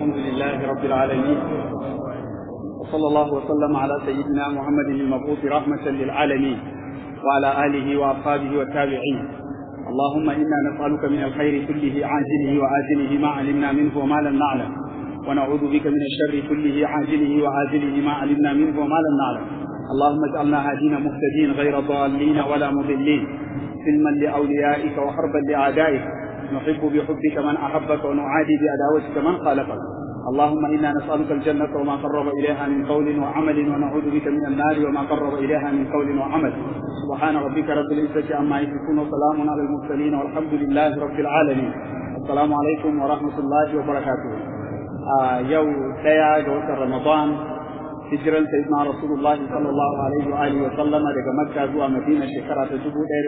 الحمد لله رب العالمين وصلى الله وسلم على سيدنا محمد المبعوث رحمة للعالمين وعلى آله وأصحابه والتابعين اللهم إنا نسألك من الخير كله عاجله وآجله ما علمنا منه وما لم نعلم ونعوذ بك من الشر كله عاجله وآجله ما علمنا منه وما لم نعلم اللهم اجعلنا هادين مهتدين غير ضالين ولا مضلين سلما لأوليائك وحربا لأعدائك نحب بحبك من أحبك ونعادي بعداوتك من خالفك اللهم إنا نسألك الجنة وما قرب إليها من قول وعمل ونعوذ بك من النار وما قرب إليها من قول وعمل سبحان ربك رب العزة عما يصفون وسلام على المرسلين والحمد لله رب العالمين السلام عليكم ورحمة الله وبركاته آه يوم ديا رمضان hijiran sayyidina rasulullah sallallahu alaihi wa alihi wa sallama daga makka zuwa madina shekara ta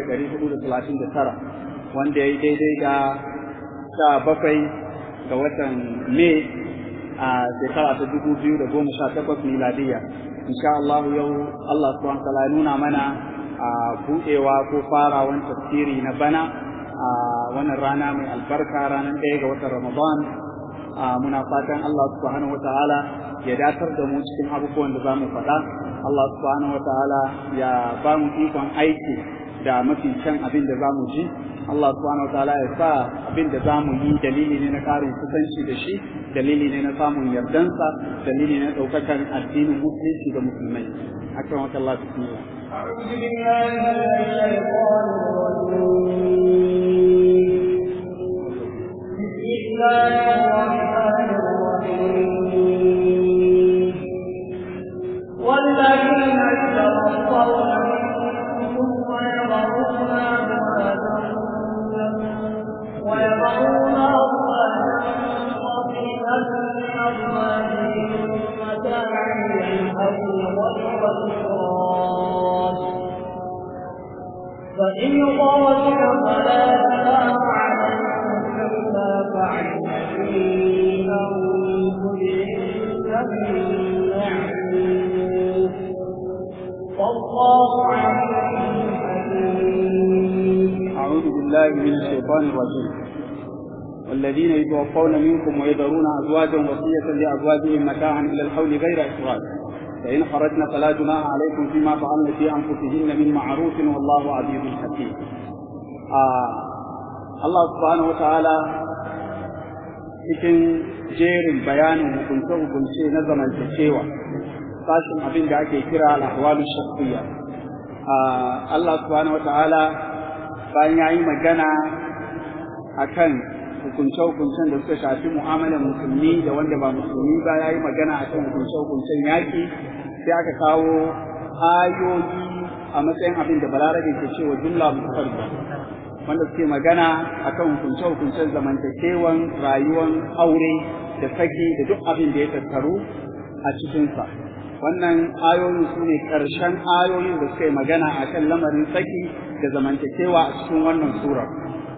1439 wanda ya yi daidai da sha bakwai ga watan mai a shekara ta 2018 miladiya insha Allah yau Allah subhanahu wa ta'ala nuna mana a buɗewa ko farawan tafsiri na bana a wannan rana mai albarka ranar ɗaya ga watan ramadan muna fatan Allah subhanahu wa ta'ala ya datar da mu cikin abubuwan da za mu faɗa Allah subhanahu wa ta'ala ya ba mu ikon aiki da mafi kyan abin da za mu ji Allah subhanahu wa ta'ala ya sa abin da za mu yi dalili ne na ƙarin kusanci da shi dalili ne na samun yardansa dalili ne na ɗaukakan addinin musulunci da musulmai akan wata Allah bismillah أعوذ بالله من الشيطان الرجيم بسم الله الرحمن الرحيم والذين يتوفون منكم ويضعون ويضعون أصواتا قصيدة من أزواجهم متاعا للحول والإخراج فإن خرجن فلا جناح عليكم فيما فعلن في أنفسهن من معروف والله عليم حكيم أعوذ بالله من الشيطان الرجيم والذين يتوفون منكم ويذرون أزواجا وصية لأزواجهم متاعا إلى الحول غير إخراج فإن خرجن فلا جناح عليكم فيما فعلن في أنفسهن من معروف والله عزيز حكيم آه الله سبحانه وتعالى cikin jerin bayanin hukunce-hukunce na zamantakewa sashin abin da ake kira al'ahwalu shakhsiyya Allah subhanahu wa ta'ala bayan ya yi magana akan hukunce-hukuncen da suka shafi mu'amalar musulmi da wanda ba musulmi ba ya yi magana akan hukunce-hukuncen yaƙi sai aka kawo ayoyi a matsayin abin da balarabe ke cewa jumla mutafarda wanda suke magana akan hukunce-hukuncen zamantakewan rayuwan aure da saki da duk abin da ya tattaru a cikinsa wannan ayoyin su ne ƙarshen ayoyin da suka yi magana akan lamarin saki da zamantakewa a cikin wannan surar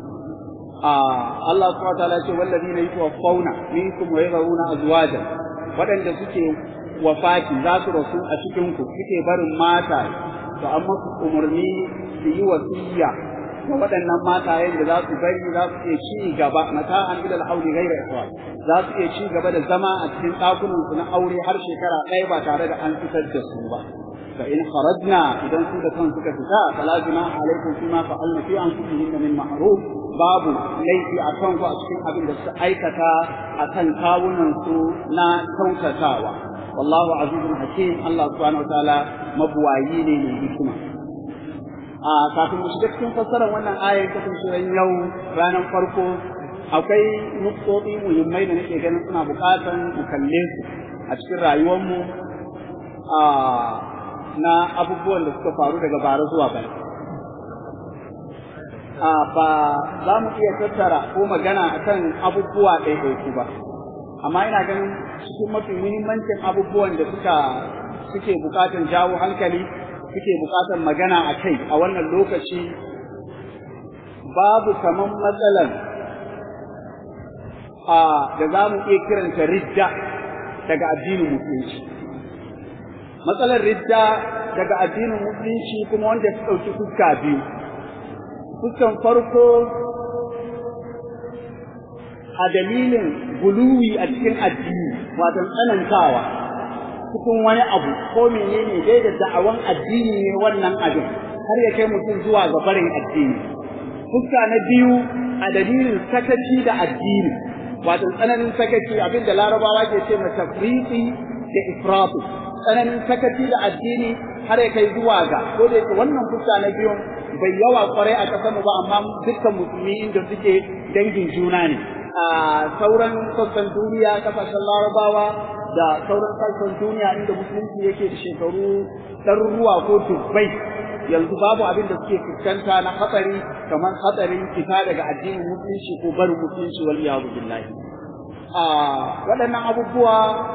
Allah subhanahu wa ta'ala ce wallazina yatawaffawna minkum wa yadhuruna azwajan waɗanda suke wafati za su rasu a cikin ku suke barin mata to amma su umarni su yi wasiya ga waɗannan matayen da za su bari za su iya ci gaba mata an ila al-auli ghayra ikhwan za su iya ci gaba da zama a cikin ɗakunan su na aure har shekara ɗaya ba tare da an fitar da su ba fa in kharajna idan su da kan suka fita fala junaha alaikum fima fa'alna fi anfusihinna min ma'ruf babu laifi a kan ku a cikin abin da suka aikata a kan kawunan su na kyautatawa wallahu azizun hakim Allah subhanahu wataala mabuwayi ne mai hikima a kafin mu shiga cikin fassarar wannan ayar kasancewar yau ranar farko akwai nuktoti muhimmai da nake ganin suna bukatan mu kalle su a cikin rayuwarmu a na abubuwan da suka faru daga bara zuwa bana a ba za mu iya tattara ko magana akan abubuwa ɗaiɗaiku ba amma ina ganin cikin mafi muhimmancin abubuwan da suka suke bukatan jawo hankali suke bukatan magana a kai a wannan lokaci babu kaman matsalan a da za mu iya kiranta ridda daga addinin musulunci matsalar ridda daga addinin musulunci kuma wanda ta ɗauki fuska biyu fuskan farko a dalilin guluwi a cikin addini wato tsanantawa cikin wani abu ko menene dai da da'awan addini ne wannan abin har ya kai mutum zuwa ga barin addini fuska na biyu a dalilin sakaci da addini wato tsananin sakaci abin da larabawa ke ce masa tafriqi da ifratu tsananin sakaci da addini har ya kai zuwa ga ko da yake wannan fuska na biyu bai yawa kwarai a ƙasar mu ba amma dukkan musulmi inda suke dangin juna ne a sauran sassan duniya kasashen larabawa da sauran sassan duniya inda musulunci yake da shekaru ɗaruruwa ko dubbai yanzu babu abin da suke fuskanta na hatsari kamar hatsarin fita daga addinin musulunci ko barin musulunci wal iyadu billahi a waɗannan abubuwa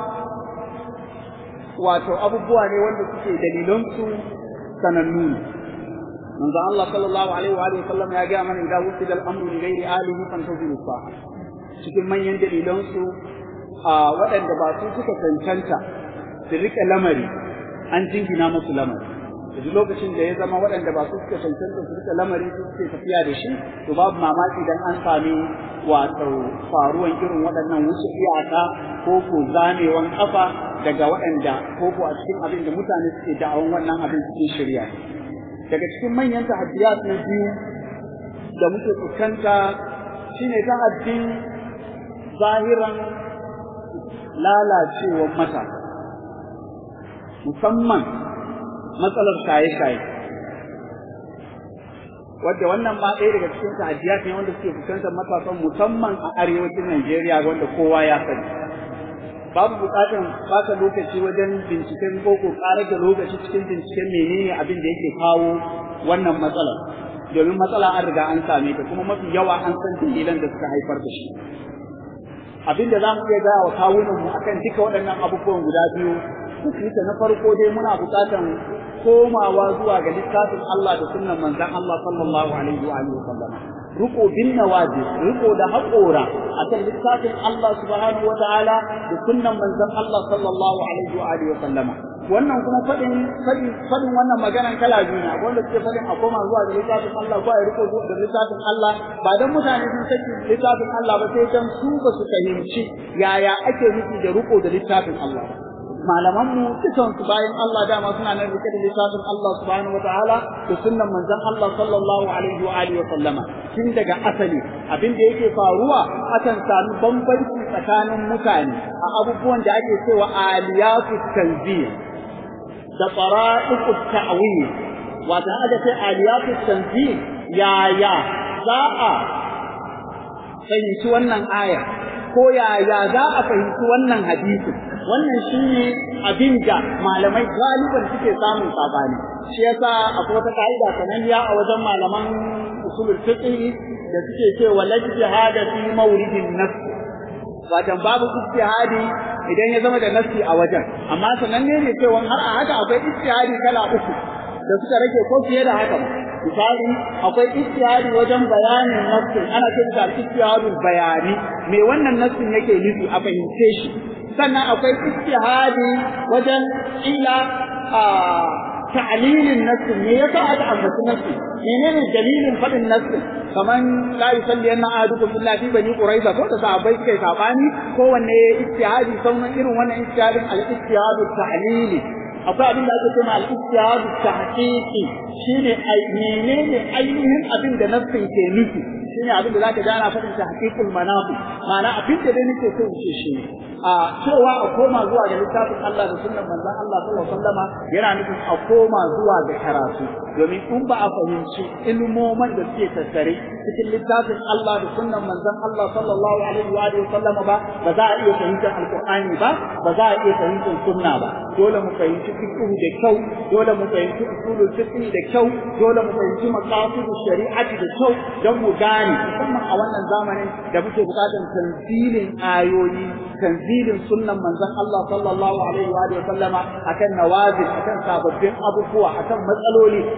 wato abubuwa ne wanda suke dalilansu sanannu ne manzo Allah sallallahu alaihi wa alihi sallam ya ga mana idan wusida al-amru li ghairi alihi fantazilu sa'a cikin manyan dalilansu a waɗanda ba su suka cancanta su rike lamari an jingina musu lamari duk lokacin da ya zama waɗanda ba su suka cancanta su rike lamari su suke tafiya da shi to babu mamaki dan an sami wato faruwan irin waɗannan wuce iyaka ko ko zamewan kafa daga waɗanda ko ko a cikin abin da mutane suke da'awan wannan abin cikin shirya daga cikin manyan tahaddiyat na biyu da muke fuskanta shine tahaddin zahiran lalacewar mata musamman matsalar shaye-shaye wadda wannan ma ɗaya daga cikin ta'adiyat ne wanda suke fuskantar matasan musamman a arewacin Najeriya wanda kowa ya sani babu buƙatar baka lokaci wajen binciken boko ƙarar da lokaci cikin binciken menene abin da yake kawo wannan matsalar domin matsala an riga an same ta kuma mafi yawa an san dalilan da suka haifar da shi abin da za mu iya gaya wa kawunan mu akan duka waɗannan abubuwan guda biyu kuka na farko dai muna buƙatar komawa zuwa ga littafin Allah da sunnan manzon Allah sallallahu alaihi wa alihi wasallam riko bin nawaji riko da haƙora akan littafin Allah subhanahu wa ta'ala da sunnan manzon Allah sallallahu alaihi wa alihi wasallam wannan kuma fadin fadin fadin wannan maganan kala biyu ne wanda suke fadin a koma zuwa ga littafin Allah ko a riko da littafin Allah ba dan mutane sun saki littafin Allah ba sai dan su ba su fahimci yaya ake nufi da riko da littafin Allah malaman mu dukan su bayan Allah dama suna nan rike da littafin Allah subhanahu wataala da sunnan manzon Allah sallallahu alaihi wa alihi wa sallama tun daga asali abin da yake faruwa akan sami bambanci tsakanin mutane a abubuwan da ake cewa aliyatu tanzih da fara'iqu ta'wil wato aka ce aliyatu tanzih yaya za a fahimci wannan aya ko yaya za a fahimci wannan hadisi wannan shine abin da malamai galiban suke samun sabani shi yasa akwai wata ka'ida sananniya a wajen malaman usulul fiqh da suke cewa la jihada fi mawridin nafs wajen babu ijtihadi idan ya zama da nafsi a wajen amma sananne ne cewa har a haka akwai ijtihadi kala uku da suka rage ko fiye da haka ba misali akwai ijtihadi wajen bayanin nassin ana ce da ijtihadul bayani me wannan nassin yake nufi a fahimce shi sannan akwai ijtihadi wajen ila a ta'lilin nassin me yasa aka ambaci nassin menene dalilin fadin nassin kaman la yusalli anna ahadukum illa fi bani quraiza ko da sahabbai suka sabani kowanne ijtihadi sauran irin wannan ijtihadin al-ijtihadu ta'lili akwai abin da ake cewa al-ijtihadu tahqiqi shine ai menene ainihin abin da nassin ke nufi shine abin da zaka ji ana faɗin tahqiqul manafi ma'ana abin da dai nake so in ce shi a cewa a koma zuwa ga littafin Allah da sunnan manzon Allah sallallahu alaihi wasallama yana nufin a koma zuwa ga karatu domin in ba a fahimci ilmoman da suke tattare cikin littafin Allah da sunnan manzon Allah sallallahu alaihi wa alihi wasallama ba ba za a iya fahimtar alqur'ani ba ba za a iya fahimtar sunna ba dole mu fahimci fiqh da kyau dole mu fahimci usulul fiqh da kyau dole mu fahimci maqasidush shari'ati da kyau don mu gane musamman a wannan zamanin da muke bukatar tanzilin ayoyi tanzilin sunnan manzon Allah sallallahu alaihi wa alihi wasallama akan nawazil akan sababbin abubuwa akan matsaloli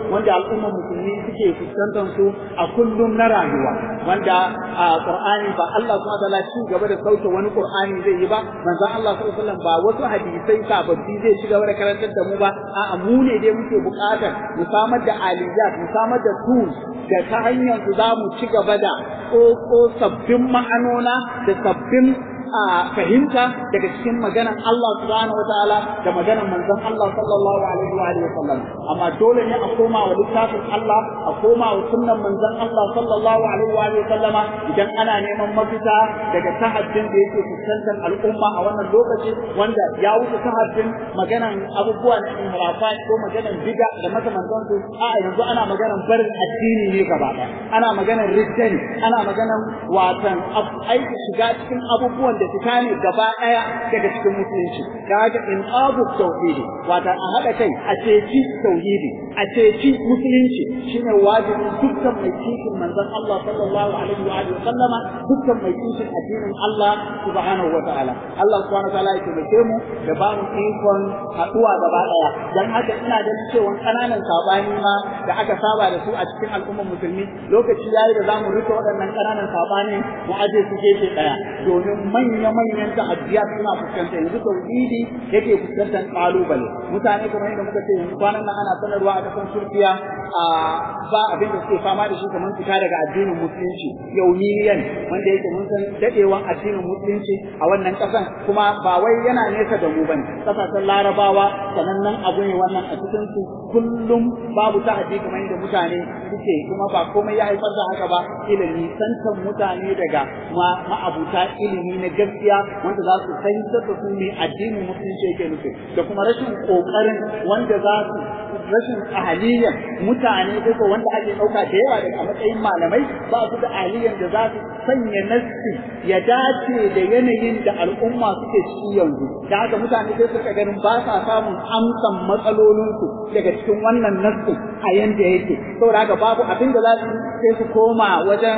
wanda al'ummar musulmi suke fuskantar su a kullum na rayuwa wanda a Qur'ani ba Allah subhanahu wataala ci gaba da sauke wani Qur'ani zai yi ba manzon Allah sallallahu alaihi wasallam ba wasu hadisai sababbi zai ci gaba da karantar da mu ba a'a mu ne dai muke buƙatar mu samar da aliyat mu samar da tools da ta hanyar su za mu ci gaba da ƙoƙo sabbin ma'anona da sabbin a fahimta daga cikin maganan Allah subhanahu wataala da maganan manzon Allah sallallahu alaihi wa alihi wasallam amma dole ne a koma wa littafin Allah a koma wa sunnan manzon Allah sallallahu alaihi wa alihi wasallama idan ana neman mafita daga tahaddin da yake fuskantar al'umma a wannan lokaci wanda ya wuce tahaddin maganan abubuwa na inhirafa ko maganan bid'a da makamantan su a yanzu ana maganan barin addini ne gaba ɗaya ana maganan ridda ne ana maganan watan aiki shiga cikin abubuwan da fita ne gaba ɗaya daga cikin musulunci da haka in abu tauhidi wata a haɗa kai a ceci tauhidi a ceci musulunci shine wajibin dukkan mai kishin manzon Allah sallallahu alaihi wa alihi sallama dukkan mai kishin addinin Allah subhanahu wa ta'ala Allah subhanahu wa ta'ala ya taimake mu da ba mu ikon haɗuwa gaba ɗaya dan haka ina da cewa ƙananan sabani ma da aka saba da su a cikin al'ummar musulmi lokaci yayi da zamu rike waɗannan ƙananan sabani mu aje su gefe ɗaya domin manya-manyan ta'addiyat suna fuskanta yanzu tauhidi yake fuskantar kalubale mutane kamar yadda muka ce yanzu kwanan nan ana sanarwa a kasan Turkiya a ba abin da suke fama da shi kamar fita daga addinin musulunci yauniyan wanda yake mun san dadewan addinin musulunci a wannan kasan kuma ba wai yana nesa da mu bane kasashen larabawa sanannen abu ne wannan a cikin su kullum babu ta'addi kamar yadda mutane suke kuma ba komai ya haifar da haka ba ilimi santan mutane daga ma'abuta ilimi na gaskiya wanda za su fahimtar da su ne addinin musulunci yake nufi da kuma rashin kokarin wanda za su rashin ahaliyyar mutane ko wanda ake ɗauka da yawa daga matsayin malamai ba su da ahaliyyar da za su sanya nassi ya dace da yanayin da al'umma suke ciki yanzu da haka mutane sai suka ganin ba sa samun amsan matsalolinsu daga cikin wannan nassi a yanda yake saboda haka babu abin da za su sai su koma wajen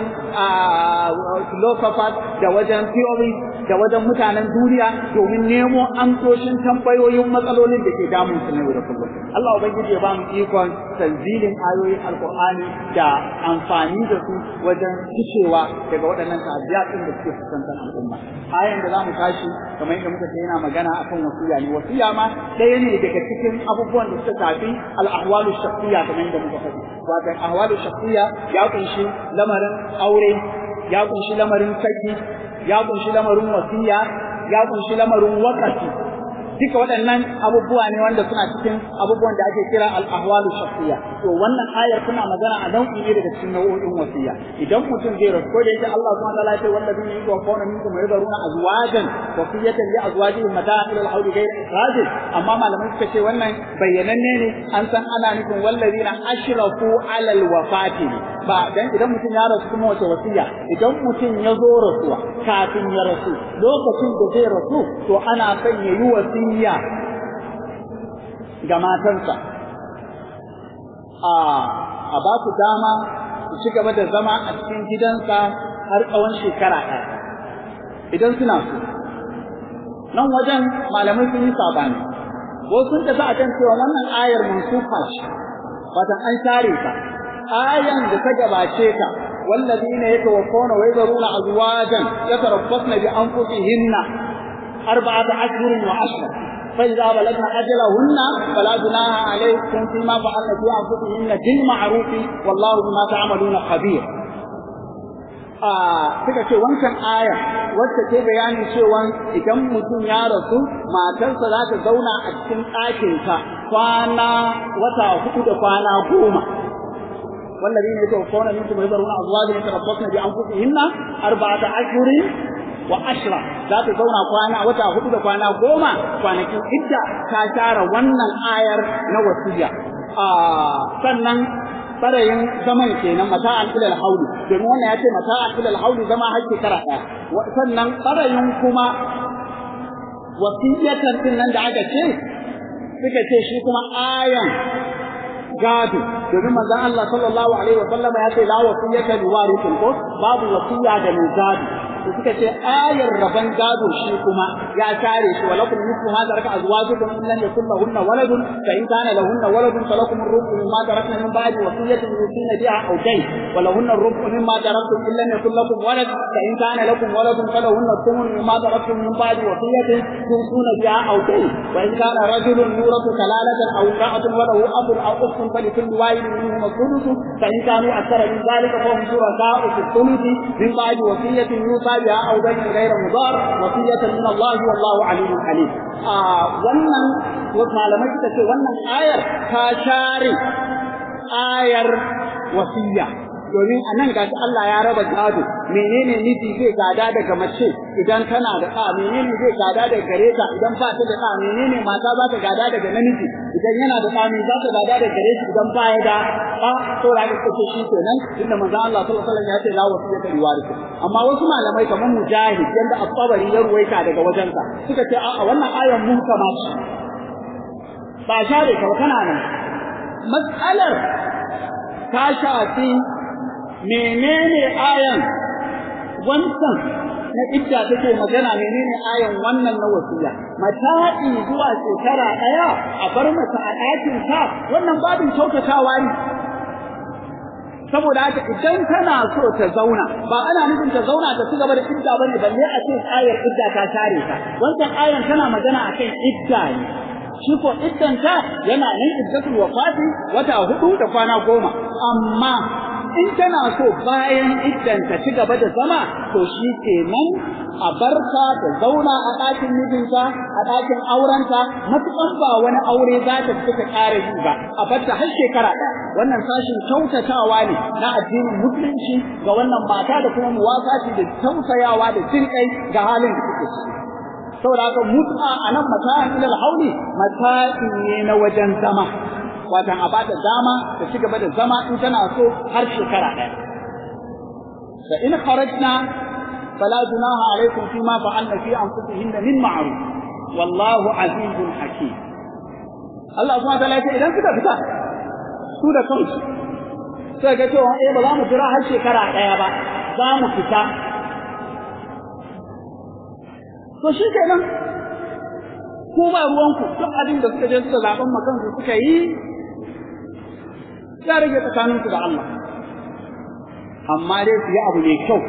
philosophers da wajen theory da wajen mutanen duniya domin nemo amsoshin tambayoyin matsalolin da ke damun su na yau da kullum Allah ubangiji ya ba mu ikon tanzilin ayoyin alkur'ani da amfani da su wajen ficewa daga waɗannan ta'aziyatin da suke fuskantar al'umma ayan da zamu tashi kamar yadda muka ce yana magana akan wasiya ne wasiya ma ɗaya ne daga cikin abubuwan da suka shafi al-ahwalu shakhsiyya kamar yadda muka faɗi wato ahwalu shakhsiyya ya kunshi lamarin aure ya kunshi lamarin saki ya kunshi lamarin wasiya ya kunshi lamarin waqafi duka waɗannan abubuwa ne wanda suna cikin abubuwan da ake kira al-ahwalu shakhsiyya to wannan ayar tana magana a nau'i ne daga cikin nau'o'in wasiya idan mutum zai rasu ko da yake Allah subhanahu wa ta'ala ya ce wallazina yatawaffawna minkum wa yadharuna azwajan wasiyatan li azwajihim mata'an ila al-hawli ghayra ikhraj amma malamai suka ce wannan bayyananne ne an san ana nufin wallazina ashrafu ala al-wafati ba dan idan mutum ya rasu kuma wace wasiya idan mutum ya zo rasuwa kafin ya rasu lokacin da zai rasu to ana son ya yi wasiya ga matansa a a ba su dama su ci gaba da zama a cikin gidansa har tsawon shekara ɗaya idan suna so nan wajen malamai sun yi sabani wasu sun tafi a kan cewa wannan ayar mansufa ce watan an share ta ayan da ta gabace ta والذين يتوفون ويذرون أزواجا يتربصن بأنفسهن أربعة أشهر وعشرة فإذا بلغن أجلهن فلا جناح عليكم فيما فعلن في أنفسهن بالمعروف والله بما تعملون خبير suka ce wancan aya wacce ke bayanin cewa idan mutum ya rasu matarsa za ta zauna a cikin ɗakinta kwana wata hudu da kwana goma والذين يتوفون منكم ويذرون أزواجا يتربصن بأنفسهن أربعة أشهر وعشرة za ta zauna kwana wata hudu da kwana goma kwanakin idda ta tara wannan ayar na wasiya sannan barayin zaman kenan mata'an ilal hauli domin wannan ya ce mata'an ilal hauli zama har shekara ɗaya sannan barayin kuma wasiyatan din nan da aka ce suka ce shi kuma ayan gado domin manzon Allah sallallahu alaihi wa sallam ya ce la wasiyata li warithin ko babu wasiya da mai gado to suka ce ayar raban gado shi kuma ya share shi walakum nisfu ma taraka azwajukum in lam yakul lahunna waladun fa in kana lahunna waladun falakum ar-rubu mimma tarakna min ba'di wasiyatin yusina biha aw dayn wa lahunna ar-rubu mimma taraktum in lam yakul lakum walad fa in kana lakum waladun falahunna الثمن مما تركتم من بعد وصية توصون بها أو دين وإن كان رجل يورث كلالة أو امرأة وله أب أو أخت فلكل واحد منهما الثلث فإن كانوا أكثر من ذلك فهم شركاء في الثلث من بعد وصية يوصى بها أو دين غير مضار وصية من الله والله عليم حليم آه wannan malamai suka ce wannan ayar ta share ayar wasiya domin a nan gashi Allah ya raba gado menene miji zai gada daga mace idan tana da ɗa menene zai gada daga gare ta idan ba ta da ɗa menene mata za ta gada daga namiji idan yana da ɗa me za ta gada daga gare shi idan ba ya da ɗa to da aka ce shi kenan inda manzon Allah sallallahu alaihi wasallam ya ce la wasiyata li warith amma wasu malamai kamar mujahid yanda at-tabari ya ruwaita daga wajensa suka ce a'a wannan ayan muhkama ce ba share ka kana nan mas'alar ta shafi menene ayan wancan na idda take magana menene ayan wannan na wasiya mata'i zuwa shekara daya a bar mata a ɗakin ta wannan babin kyautatawa ne saboda haka idan tana so ta zauna ba ana nufin ta zauna ta ci gaba da idda bane balle a ce ayar idda ta share ta wancan ayan tana magana akan idda ne shi ko iddanta yana nan iddatul wafati wata hudu da kwana goma amma in tana so bayan iddan ta ci gaba da zama to shi kenan a barka ta zauna a ɗakin mijinta a ɗakin aurenta matuƙan ba wani aure za ta fita ƙara yi ba a barta har shekara ɗaya wannan sashin kyautatawa ne na addinin musulunci ga wannan mata da kuma muwafati da tausayawa da jin kai ga halin da suke ciki saboda haka mut'a a nan mata'in ilal hauli mata'in ne na wajen zama watan a bata dama ta ci gaba da zama in tana so har shekara ɗaya fa in kharajna fala junaha alaikum fima fa'alna fi anfusihinna min ma'ruf wallahu azizun hakim Allah subhanahu wa ta'ala ya idan suka fita su da kansu sai ga cewa eh ba za mu jira har shekara ɗaya ba za mu fita to shi kenan ko ba ruwanku duk abin da suka je suka zaɓen makansu suka yi ya rage tsakaninku da Allah amma dai su yi abu mai kyau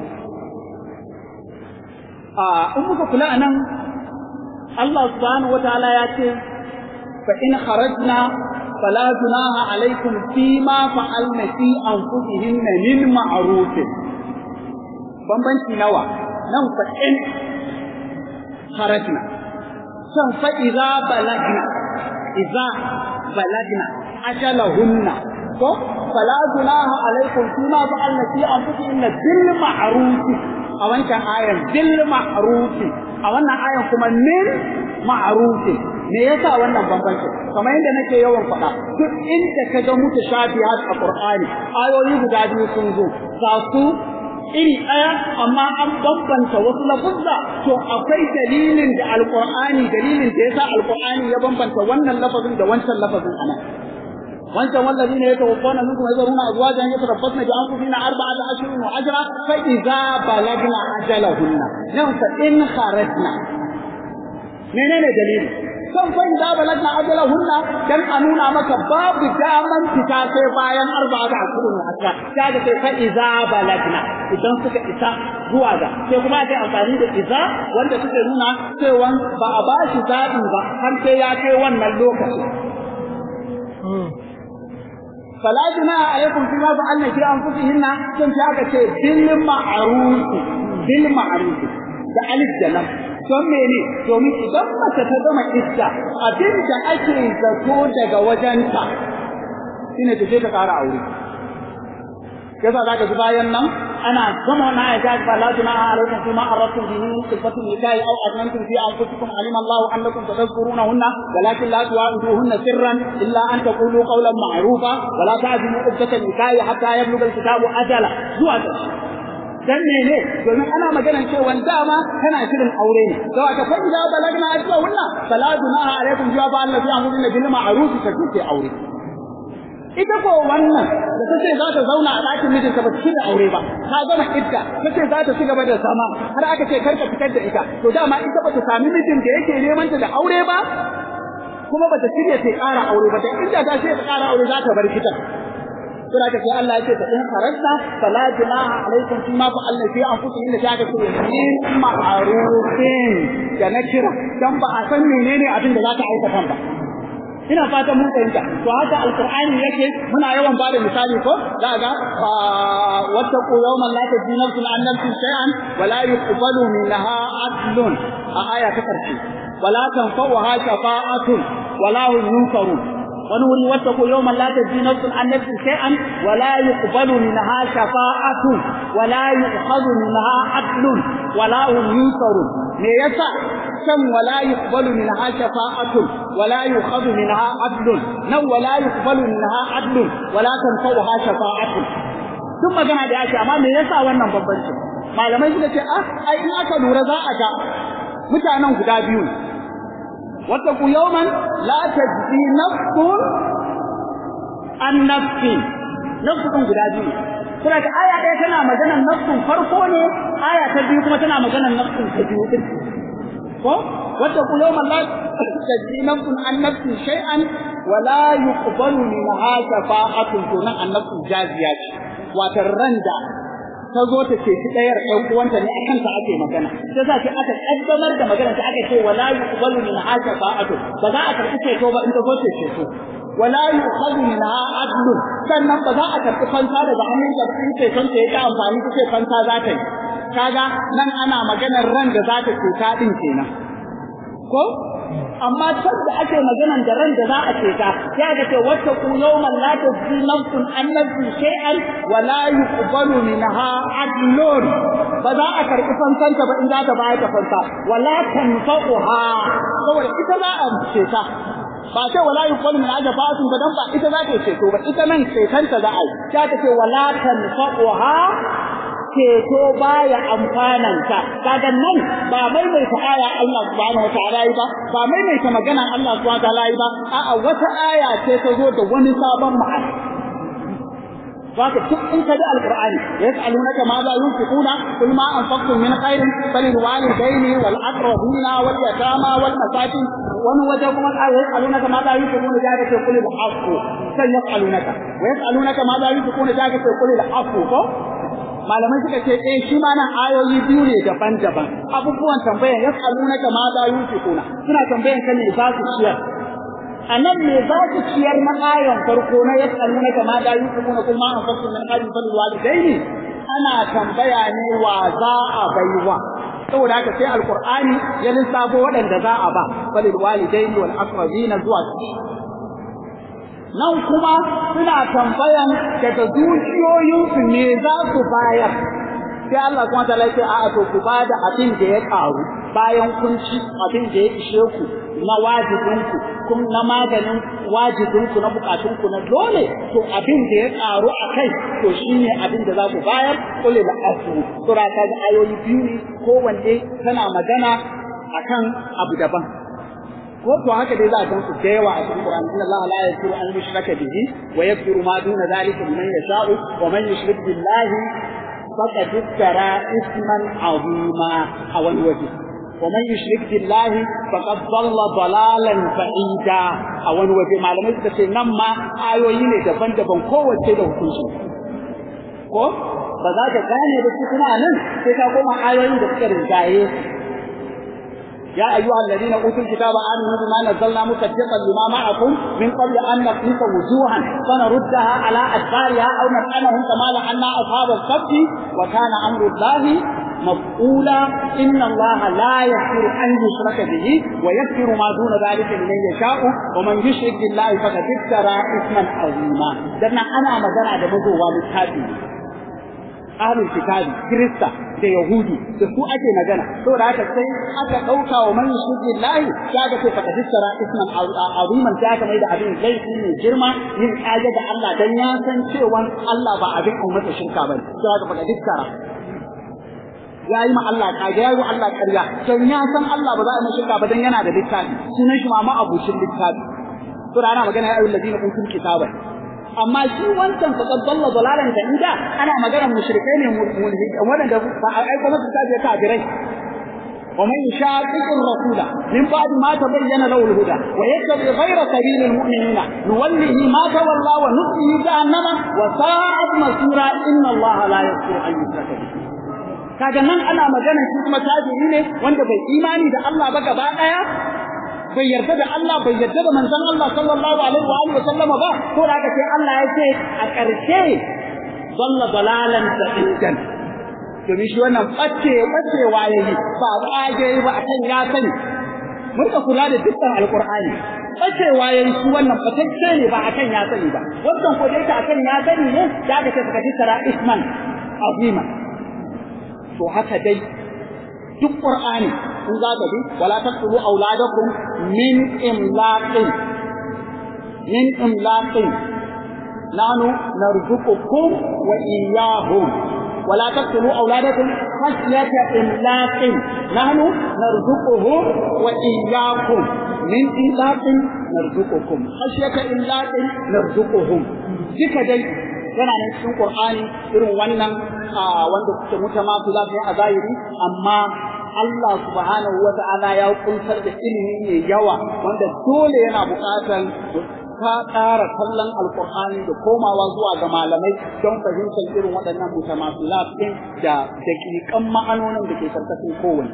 a in muka kula a nan Allah subhanahu wataala ya ce fa in kharajna fala junaha alaikum fima fa'alna fi anfusihinna min ma'ruf bambanci nawa nan fa in kharajna san fa idza balagna idza balagna ajalahunna ko fala junaha alaikum fima fa'alna fi anfusihinna bil ma'ruf a wancan ayan bil ma'ruf a wannan ayan kuma min ma'ruf me yasa wannan bambanci kamar yadda nake yawan faɗa duk inda ka ga mutashabihat a Qur'ani ayoyi guda biyu sun zo ga su iri ɗaya amma an bambanta wasu lafuzza to akwai dalilin da alqur'ani dalilin da yasa alqur'ani ya bambanta wannan lafazin da wancan lafazin anan wancan wallazina yatawaffawna minkum yazruna azwajan yatarabbasna bi anfusihina arba'ata ashhurin wa ashra fa idza balagna ajalahunna nan fa in kharajna menene dalili kan fa idza balagna ajalahunna dan a nuna maka babu daman fita sai bayan arba'ata ashhurin wa ashra kaga sai fa idza balagna idan suka isa zuwa ga sai kuma sai amfani da idza wanda suke nuna cewa ba a bashi zaɓi ba har sai ya kai wannan lokacin فلا جناح عليكم فيما فعلنا في انفسهن كن aka ce bil ma'ruf bil ma'ruf da alif da lam don mene domin idan mace ta gama idda abin da ake zato daga wajenta shine ta je ta ƙara aure yasa zaka ji bayan nan ana gama wannan ayata fa la junaha alaykum fima aradtum bihi min sifati nikahi aw adnantum fi anfusikum alima Allahu annakum tadhkurunahunna walakin la tu'aduhunna sirran illa an taqulu qawlan ma'rufa wa la ta'zimu iddata nikahi hatta yablugha al-kitabu ajala zuwa dan mene domin ana maganar cewa dama kana shirin aure ne to aka fa idza balagna ajwa hunna fala junaha alaykum jawa fa allazi amruna bil ma'ruf ta kuke aure ita ko wannan da ta ce za ta zauna a ɗakin mijinta ba ta da aure ba ta gama idda ta ce za ta ci gaba da zama har aka ce kar ka fitar da ita to dama ita ba ta sami mijin da yake neman ta da aure ba kuma ba ta shirya ta ƙara aure ba da inda ta ce ta ƙara aure za ta bar kitan suna ka sai Allah ya ce ta in harasta fala junaha alaikum fima fa Allah fi anfusikum inda ta ga ce min ma'rufin da na kira dan ba a san menene abin da za ta aikata ba ina fatan mun fahimta to haka alqur'ani yake muna yawan ba da misali ko za ga wattaqu yawman la tajzi nafsun an nafsin shay'an wa la yuqbalu minha adlun a aya ta karshe wala tanfa'uha shafa'atun wala hum yunsarun wani wuri wattaqu yawman la tajzi nafsun an nafsin shay'an wa la yuqbalu minha shafa'atun wa la yu'khadhu minha adlun wala hum yunsarun me yasa kan wala yuqbalu minha shafa'atun wala yu'khadhu minha adlun nan wala yuqbalu minha adlun wala tanfa'uha shafa'atun duk magana da yake amma me yasa wannan bambanci malamai suka ce ah ai in aka lura za a ga mutanen guda biyu ne wattaqu yawman la tajzi nafsun an nafsi nafsun guda biyu kuma ka aya ɗaya tana maganar nafsun farko ne aya ta biyu kuma tana maganar nafsun ta biyu din ko wattaqu yawman la tajzi nafsun an nafsin shay'an wa la yuqbalu minha shafa'atun tunan an nafsun jaziya ce wata randa ta zo ta ce shi ɗayar ɗan uwanta ne akan ta ake magana sai za ki aka kaddamar da magana ta aka ce wala yuqbalu min haja fa'atu ba za a karɓi ceto ba in ta zo ce ceto wala yuqbalu min adlu sannan ba za a karɓi fanta daga hannun ta in ceton ta ya ta amfani ta ce fanta za ta yi kaga nan ana maganar ran da za ta ceta din kenan ko amma can da ake maganan da ran da za a ceta ya ga ce wata ku yawman la tajzi nafsun an nafsi shay'an wa la yuqbalu minha adlun ba za a karɓi fansanta ba in za ta bayar da fansa wala tanfa'uha saboda ita za a ceta ba ce wala yuqbalu min ajfa fatun ba dan ba ita za ta ceto ba ita nan cetanta za a yi ta ce wala tanfa'uha ceto baya amfananta kaga nan ba maimaita aya Allah subhanahu wataala yi ba ba maimaita magana Allah subhanahu wataala yi ba a'a wata aya ce ta zo da wani sabon ma'ana Zaka duk in ka ji alqur'ani yas'alunaka ma za yunfiquna kul ma anfaqtum min khairin falil walidayni wal aqrabina wal yatama wal masakin wani waje kuma yas'alunaka ma za yunfiquna da ce kul al haqqu sai yas'alunaka wa yas'alunaka ma za yunfiquna da ce kul al haqqu ko malamai suka ce eh shi ma nan ayoyi biyu ne daban-daban abubuwan tambayan yas'alunaka ma za yunfiquna suna tambayan ka ne za su ciyar a nan ne za su ciyar na ayon farko na yas'alunaka ma za yunfiquna kuma an fasu min ajin fal walidaini ana tambaya ne wa za a baiwa saboda haka sai alqur'ani ya lissafo waɗanda za a ba falil walidaini wal aqrabina zuwa nan kuma suna tambayan daga zuciyoyinsu ne za su bayar sai Allah kuma ta lafi a to ku ba da abin da ya karu bayan kun ci abin da ya ishe ku na wajibinku kun na maganin wajibinku na bukatunku na dole to abin da ya karu a kai to shine abin da za ku bayar kullu da asu sura ta ga ayoyi biyu ne kowanne tana magana akan abu daban ko to haka dai za a san su da yawa a cikin Qur'ani inna Allah la yaghfiru an yushraka bihi wa yaghfiru ma duna dhalika liman yasha'u wa man yushrik billahi faqad iftara isman 'azima a wani waje wa man yushrik billahi faqad dhalla dalalan ba'ida a wani waje malamai suka ce nan ma ayoyi ne daban-daban kowace da hukunci ko ba za ka gane da su kuma nan sai ka koma ayoyin da suka rinjaye يا أيها الذين أوتوا الكتاب آمنوا بما نزلنا مصدقا لما معكم من قبل أن نقيس وجوها فنردها على أدبارها أو نلعنهم كما لعنا أصحاب السبت وكان أمر الله مفعولا إن الله لا يغفر أن يشرك به ويغفر ما دون ذلك لمن يشاء ومن يشرك بالله فقد افترى إثما عظيما دنا أنا مدنا دمزو والكافي ahlul kitabi kirista da yahudu da su ake magana saboda haka sai aka dauka wa man yushrik billahi kaga sai fa kadissara isman aziman ta aka mai da abin laifi ne girma yin kaje da Allah dan ya san cewa Allah ba abin ummata shirka bane sai aka fa kadissara ya yi ma Allah kage ya yi Allah ƙarya dan ya san Allah ba za a yi shirka ba dan yana da littafi sunan shi ma ma abucin littafi to ana magana ya ayyuhal ladina utul kitaba amma shi wancan fa dalla dalalan da inda ana maganar mushrikai ne mulhid wanda ba a aika masa ta je kafirai ومن يشاقق الرسول من بعد ما تبين له الهدى ويتبع غير سبيل المؤمنين نوله ما تولى ونصله جهنم وساءت مصيرا ان الله لا يغفر ان يشرك به kaga nan ana magana shi kuma tajiri ne wanda bai imani da Allah ba gaba daya bai yarda da Allah bai yarda da manzon Allah sallallahu alaihi wa alihi wa sallama ba to da haka sai Allah ya ce a ƙarshe dalla dalalan sa'idan domin shi wannan ɓace ɓacewa ya yi ba ƙage ba a kan ya sani murka kula da dukkan alƙur'ani ɓacewa ya yi shi wannan ɓatacce ne ba a kan ya sani ba wannan ko dai a kan ya sani ne ya ga ta suka tattara isman azima to haka dai duk qur'ani in za ka bi wala taqtulu auladakum min imlaqin min imlaqin nanu narzuqukum wa iyyahum ولا تقتلوا أولادكم خشية إملاق نحن نرزقهم وإياكم من إملاق نرزقكم خشية إملاق نرزقهم ذكر دي yana nan cikin Qur'ani irin wannan wanda kuke mutamafi za su yi a zahiri amma Allah subhanahu wa ta'ala ya kuntar da ilimi mai yawa wanda dole yana buƙatar ka ƙara kallon alƙur'ani da komawa zuwa ga malamai don fahimtar irin waɗannan mutamasilat ɗin da daƙiƙan ma'anonin da ke karkashin kowanne.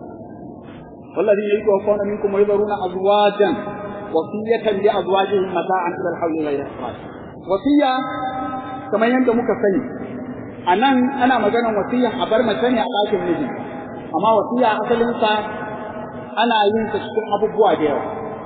والذين يتوفون منكم ويذرون أزواجا وصية لأزواجهم متاعا إلى الحول غير إخراج. وصية كما يندم كفني أنا أنا مجانا وصية أبر مكاني أعطاك النجم أما وصية أصلا أنا ينسى شكو أبو بواديو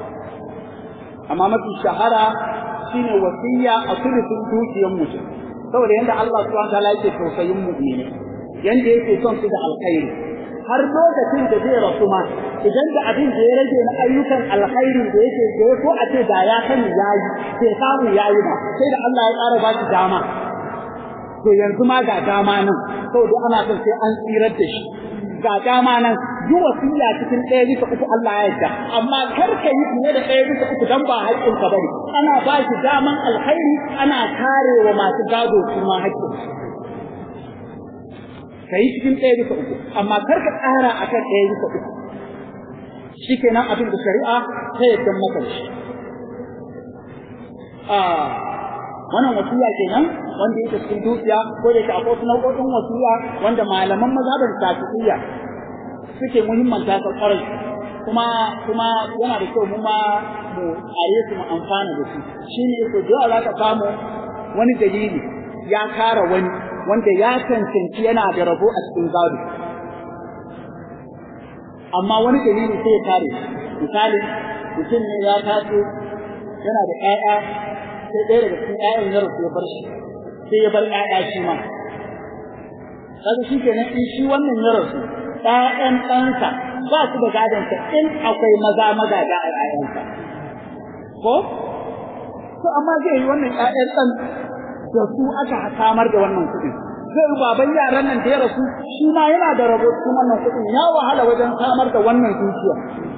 amma mafi shahara shine wasiya a sulhun dukiyar mutum saboda yanda Allah subhanahu wataala yake tausayin mu'mini yanda yake son su da alkhairi har lokacin da zai rasu ma idan da abin da ya rage na ayyukan alkhairi da yake da ya so a ce da ya sani yayi sai samu yayi ba sai da Allah ya ƙara ba shi dama to yanzu ma ga dama nan saboda ana son sai an tsirar da shi ga dama nan yi wasiya cikin ɗaya bisa uku Allah ya yarda amma kar ka yi fiye da ɗaya bisa uku dan ba haƙƙin ka bane ana ba shi daman alkhairi ana kare wa masu gado su ma haƙƙin ka yi cikin ɗaya bisa uku amma kar ka ƙara akan ɗaya bisa uku shi kenan abin da shari'a ta yarda maka shi wannan wasiya kenan wanda yake cikin dukiya ko da yake akwai wasu nau'o'in wasiya wanda malaman mazhabar shafi'iyya suke muhimmanta ta kwarai kuma kuma yana da kyau mu ma mu are su mu amfana da su shine ko da za ka samu wani dalili ya kara wani wanda ya cancanci yana da rabo a cikin gado amma wani dalili sai ya kare misali mutum ne ya taso yana da ƴaƴa sai ɗaya daga cikin ƴaƴan ya rasu ya bar shi sai ya bar ƴaƴa shi ma kaga shi kenan in shi wannan ya rasu ƴaƴan ɗansa ba su da gadonsa in akwai maza magada a ƴaƴansa ko to amma zai yi wannan ƴaƴan ɗan da su aka samar da wannan kuɗin zai yi baban yaran nan da ya rasu shi ma yana da rabo cikin wannan kuɗin ya wahala wajen samar da wannan dukiya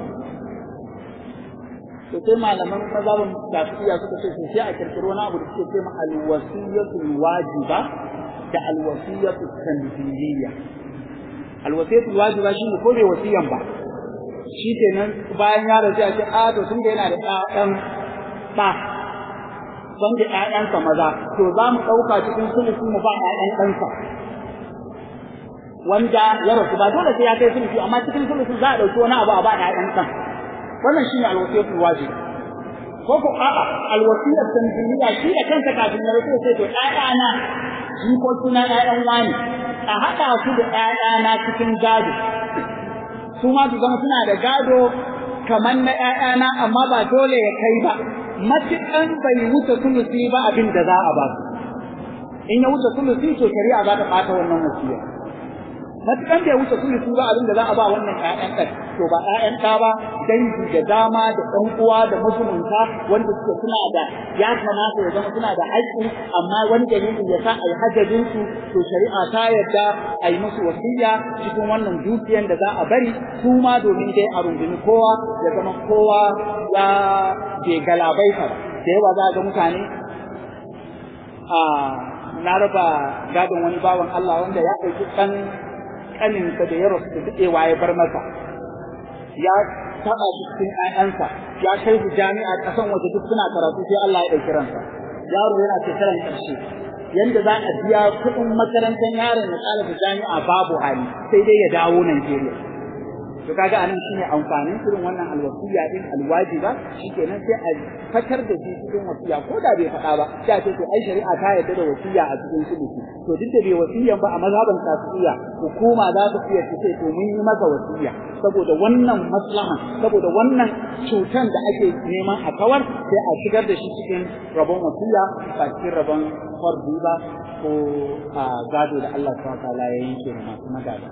to sai malaman mazhabin shafi'iyya suka ce sai a kirkiro wani abu da suke ce ma alwasiyatul wajiba da alwasiyatul tanziliyya alwasiyatul wajiba shine ko bai wasiyan ba shi kenan bayan ya rasu a ce a to tun da yana da ƴaƴan ba son da ƴaƴansa maza to za mu ɗauka cikin sulusu mu ba ƴaƴan ɗansa wanda ya rasu ba dole sai ya kai sulusu amma cikin sulusu za a ɗauki wani abu a ba ƴaƴan ɗan wannan shine alwasiyatul wajib ko ko a'a alwasiyar tanziliya shi da kansa kafin ya rasu sai to ƴaƴana jikoki na ƴaƴan wani a haɗa su da ƴaƴana cikin gado su ma su zama suna da gado kamar na ƴaƴana amma ba dole ya kai ba matuƙan bai wuce sulusi ba abin da za a ba su in ya wuce sulusi to shari'a za ta ɓata wannan wasiya matuƙan bai wuce sulusi ba abin da za a ba wannan ƴaƴan ɗan to ba ƴaƴan ɗa ba dangi da dama da ɗan uwa da musulunta wanda suke suna da ya kamata ya zama suna da haƙƙi amma wani dalili ya sa a yi hajjajin su to shari'a ta yarda a yi musu wasiya cikin wannan dukiyan da za a bari su ma domin dai a rungumi kowa ya zama kowa ya bai galabaita ba da yawa za ga mutane a na raba gadon wani bawan Allah wanda ya ɗauki ɗan ƙaninsa da ya rasu da daɗewa ya bar masa ya taɓa shi cikin ƴaƴansa ya kai su jami'a ƙasan waje duk suna karatu sai Allah ya ɗauki ransa yaro yana shekaran ƙarshe yanda za a biya kuɗin makarantar yaron ya ƙara jami'a babu hali sai dai ya dawo Najeriya to kaga anan shine amfanin irin wannan alwasiya din alwajiba shikenan sai a fatar da shi cikin wasiya ko da bai faɗa ba sai a ce to ai shari'a ta yarda da wasiya a cikin suluki to duk da bai wasiyan ba a mazhaban shafi'iyya hukuma za ta iya ce to mun yi masa wasiya saboda wannan maslaha saboda wannan cutan da ake neman a kawar sai a shigar da shi cikin rabon wasiya ba cikin rabon fardu ba ko a gado da Allah subhanahu wa ta'ala ya yanke masu magana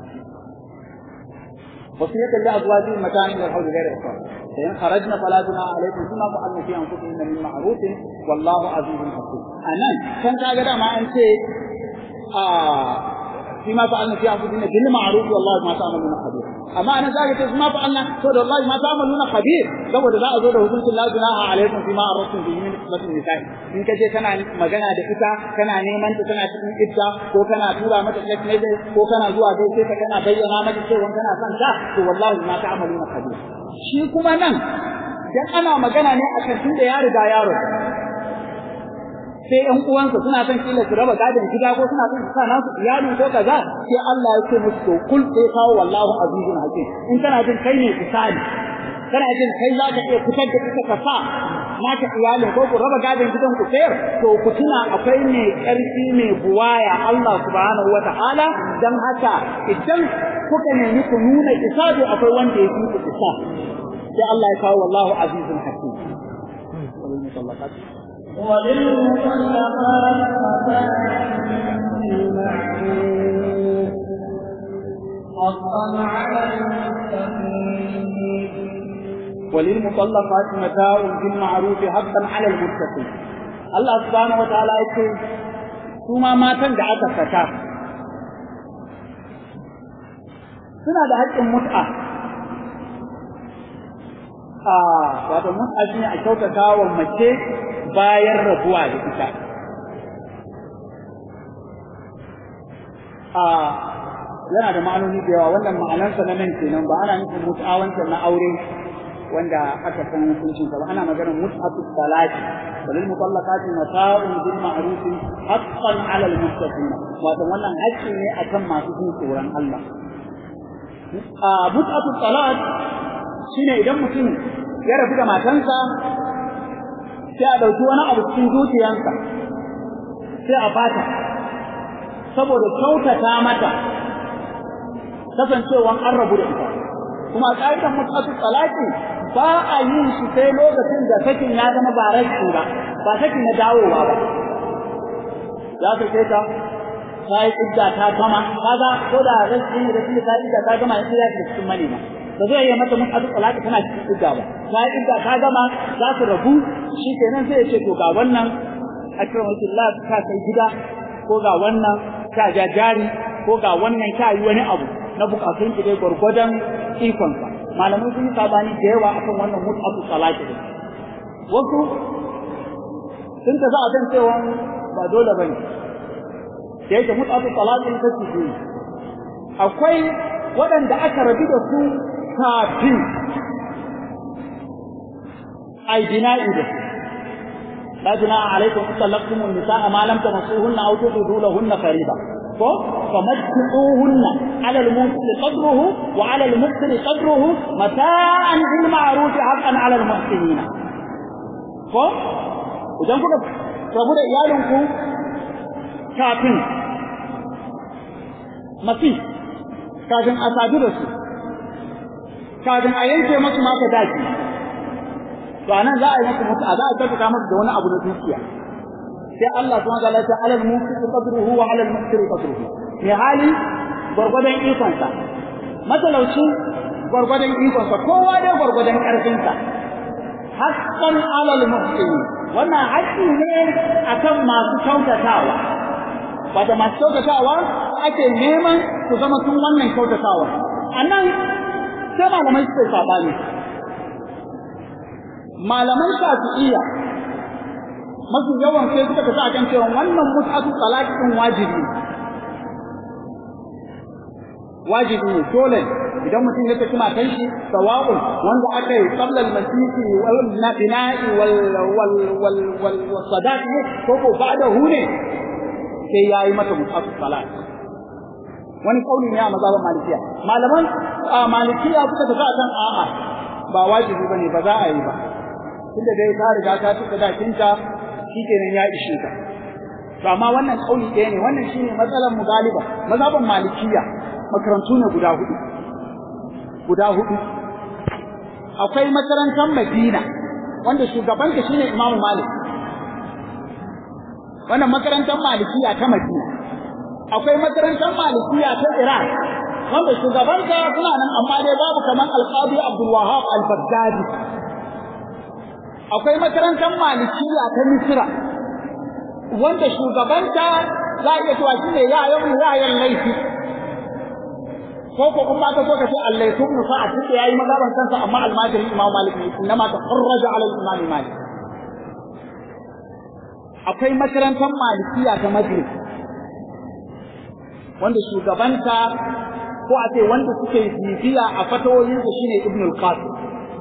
وصية لأزواجهم متاعا إلى الحول غير إخراج فإن خرجنا فلا جناح عليكم فيما فعلن في أنفسهن من معروف والله عزيز حكيم أنا كان كذا ما أنت آه فيما فعلنا في أنفسهن بالمعروف والله ما تعملون خبير أما أنا ذلك ما فعلنا سورة الله ما تعملون خبير لو ذا أزود حكمة لا جناح عليكم فيما أردتم به من خدمة النساء إن كجي كان مجانا da ita kana neman ta tana cikin idda ko kana tura mata text message ko kana zuwa gaishe ta kana bayyana mata cewa kana son ta to wallahi ma ta'maluna khabir shi kuma nan dan ana magana ne akan tunda ya riga yaro sai ƴan uwansa suna son kila su raba gadon gida ko suna son su sa nasu iyali ko kaza sai Allah ya ce musu to kul sai kawo wallahu azizun hakim in kana jin kai ne misali kana jin kai za ka iya fitar da ita ka sa naka iyalin ko ku raba gadon gidan ku sayar to ku tuna akwai mai ƙarfi mai buwaya Allah subhanahu wata'ala dan haka idan kuka nemi ku nuna isabi akwai wanda ya fi ku isa sai Allah ya kawo wallahu azizun hakim وللمطلقات متاع بالمعروف حقا على المتقين وللمطلقات متاع بالمعروف حقا على المتقين الله سبحانه وتعالى يقول kuma matan da aka saka suna da haƙƙin mut'a a wato mut'a shine a kyautata wa mace bayan rabuwa da ita a yana da ma'anoni da yawa wannan ma'anarsa na nan kenan ba ana nufin mut'a wancan na aure wanda aka san hukuncin sa ba ana maganar mut'atu salati walil mutallaqati mata'un bil ma'ruf haqqan 'ala al muttaqin wato wannan haƙƙi ne akan masu jin tsoron Allah a mut'atu salat shine idan mutum ya rabu da matansa sai a ɗauki wani abu cikin zuciyarsa sai a fata saboda kyautata mata kasancewan an rabu da ita kuma ƙa'idar mut'atu salati ba a yin shi sai lokacin da sakin ya zama ba rashi ba ba saki na dawowa ba za ka ce ta ta yi idda ta gama kaga ko da rashi ne da shi ta idda ta gama sai ya shiga cikin manema ba zai yi mata mut'atu salati tana cikin idda ba ta yi idda ta gama za su rabu shi kenan sai ya ce to ga wannan akramakullah ka kai gida ko ga wannan ka ja jari ko ga wannan ka yi wani abu na bukatun ki dai gwargwadon ikonsa malamai sun yi sabani da yawa akan wannan mut'atu salati din wasu sun ta za a kan cewa ba dole bane da yake mut'atu salati ta ce akwai waɗanda aka rabi da su kafin ai bina'i da su لا جناح عليكم إن طلقتم النساء ما لم تمسوهن أو تفضوا لهن فريضة فمتعوهن على المنكر قدره وعلى المكسر قدره متاعا بالمعروف حقا على المحسنين ko idan kuka rabu da iyalinku kafin mafi kafin a sadu da su kafin a yanke masu maka daji to anan za a yi masa mutu za a tabbata masa da wani abu na dukiya sai Allah subhanahu wa ta'ala ya ce alal muqti qadruhu wa alal muqtiri qadruhu mai hali gwargwadon ikonsa matalauci gwargwadon ikonsa kowa dai gwargwadon ƙarfinsa haqqan alal muhsini wannan haƙƙi ne akan masu kyautatawa wanda masu kyautatawa ake neman su zama sun wannan kyautatawa anan sai malamai suke sabani malaman shafi'iyya mafi yawan sai suka tafi akan cewa wannan mut'atu talaq din wajibi wajibi ne dole idan mutum ya tafi matan shi sawa'un wanda aka yi qabla al-masiki wal bina'i wal wal wal wal sadaqi ko ko ba'dahu ne sai yayi mata mut'atu talaq wani kauli ne a mazhaban malikiya malaman malikiya suka tafi akan a'a ba wajibi bane ba za a yi ba tunda dai ta riga ta tuka dakinta shikenan ya ishe ka to amma wannan kauli ɗaya ne wannan shine matsalar mu galiba mazhaban malikiya makarantu ne guda hudu guda hudu akwai makarantar Madina wanda shugabanta shine Imam Malik wannan makarantar malikiya ta Madina akwai makarantar malikiya ta Iran wanda shugabanta suna nan amma dai babu kaman Al-Qadi Abdul Wahhab Al-Baghdadi akwai makarantar malikiya ta Misra wanda shugabanta za a iya cewa shine yayan yayan laifi ko ko kuma ka so ka ce Allah ya tubnu fa a cikin yayi magaban kansa amma almajirin Imam Malik ne inma tafarraja ala Imam Malik akwai makarantar malikiya ta Madrid wanda shugabanta ko a ce wanda suke bibiya a fatawoyin su shine Ibn al-Qasim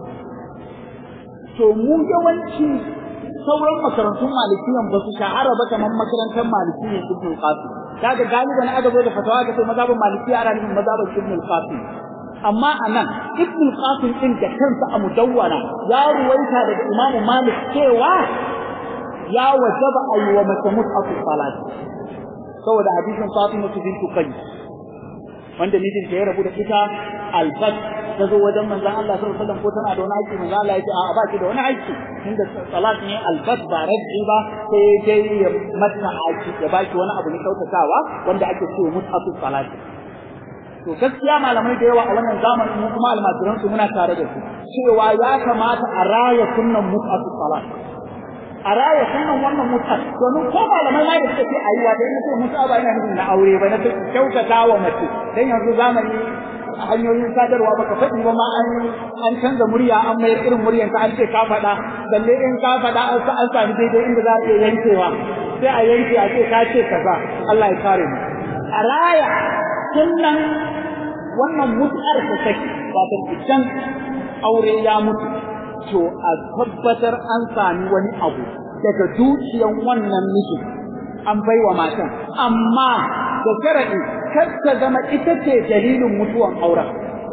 to mu yawanci sauran makarantun malikiyan ba su shahara ba kamar makarantar malikiyan Ibn al-Qasim kaga galiban aka zo da fatawa ga sai mazhabin malikiya ana nufin mazhabin Ibn al-Qasim amma anan Ibn al-Qasim din da kansa a mudawwana ya ruwaita daga Imam Malik cewa ya wajaba ayi wa mace mut'atu salat saboda hadisin Fatima bintu Qais wanda mijinta ya rabu da ita albat ta zo wajen manzon Allah sallallahu alaihi wasallam ko tana da wani aiki manzon Allah ya ce a ba ki da wani aiki tunda salat ne albat ba rad'i ba sai dai ya mata aiki ya ba ki wani abu ne kautatawa wanda ake cewa mutatu salat to gaskiya malamai da yawa a wannan zamanin mu kuma almajiran su muna tare da su cewa ya kamata a raya sunnan mutatu salat a raya sunan wannan mutar domin ko malamai ma da suka ce ayi wa dai na ce musa ba yana nufin na aure ba na ce kyautata wa mace dan yanzu zamani hanyoyin sadarwa baka faɗi ba ma an an canza murya an mayar irin muryan ka an ce ka faɗa balle in ka faɗa an sa an sami daidai inda za a iya yankewa sai a yanke a ce ka ce kaza Allah ya kare mu a raya sunnan wannan mutar ta saki wato idan aure ya mutu to a tabbatar an sami wani abu daga dukiyan wannan miji an baiwa matan amma da sharadi kar ta zama ita ce dalilin mutuwan auren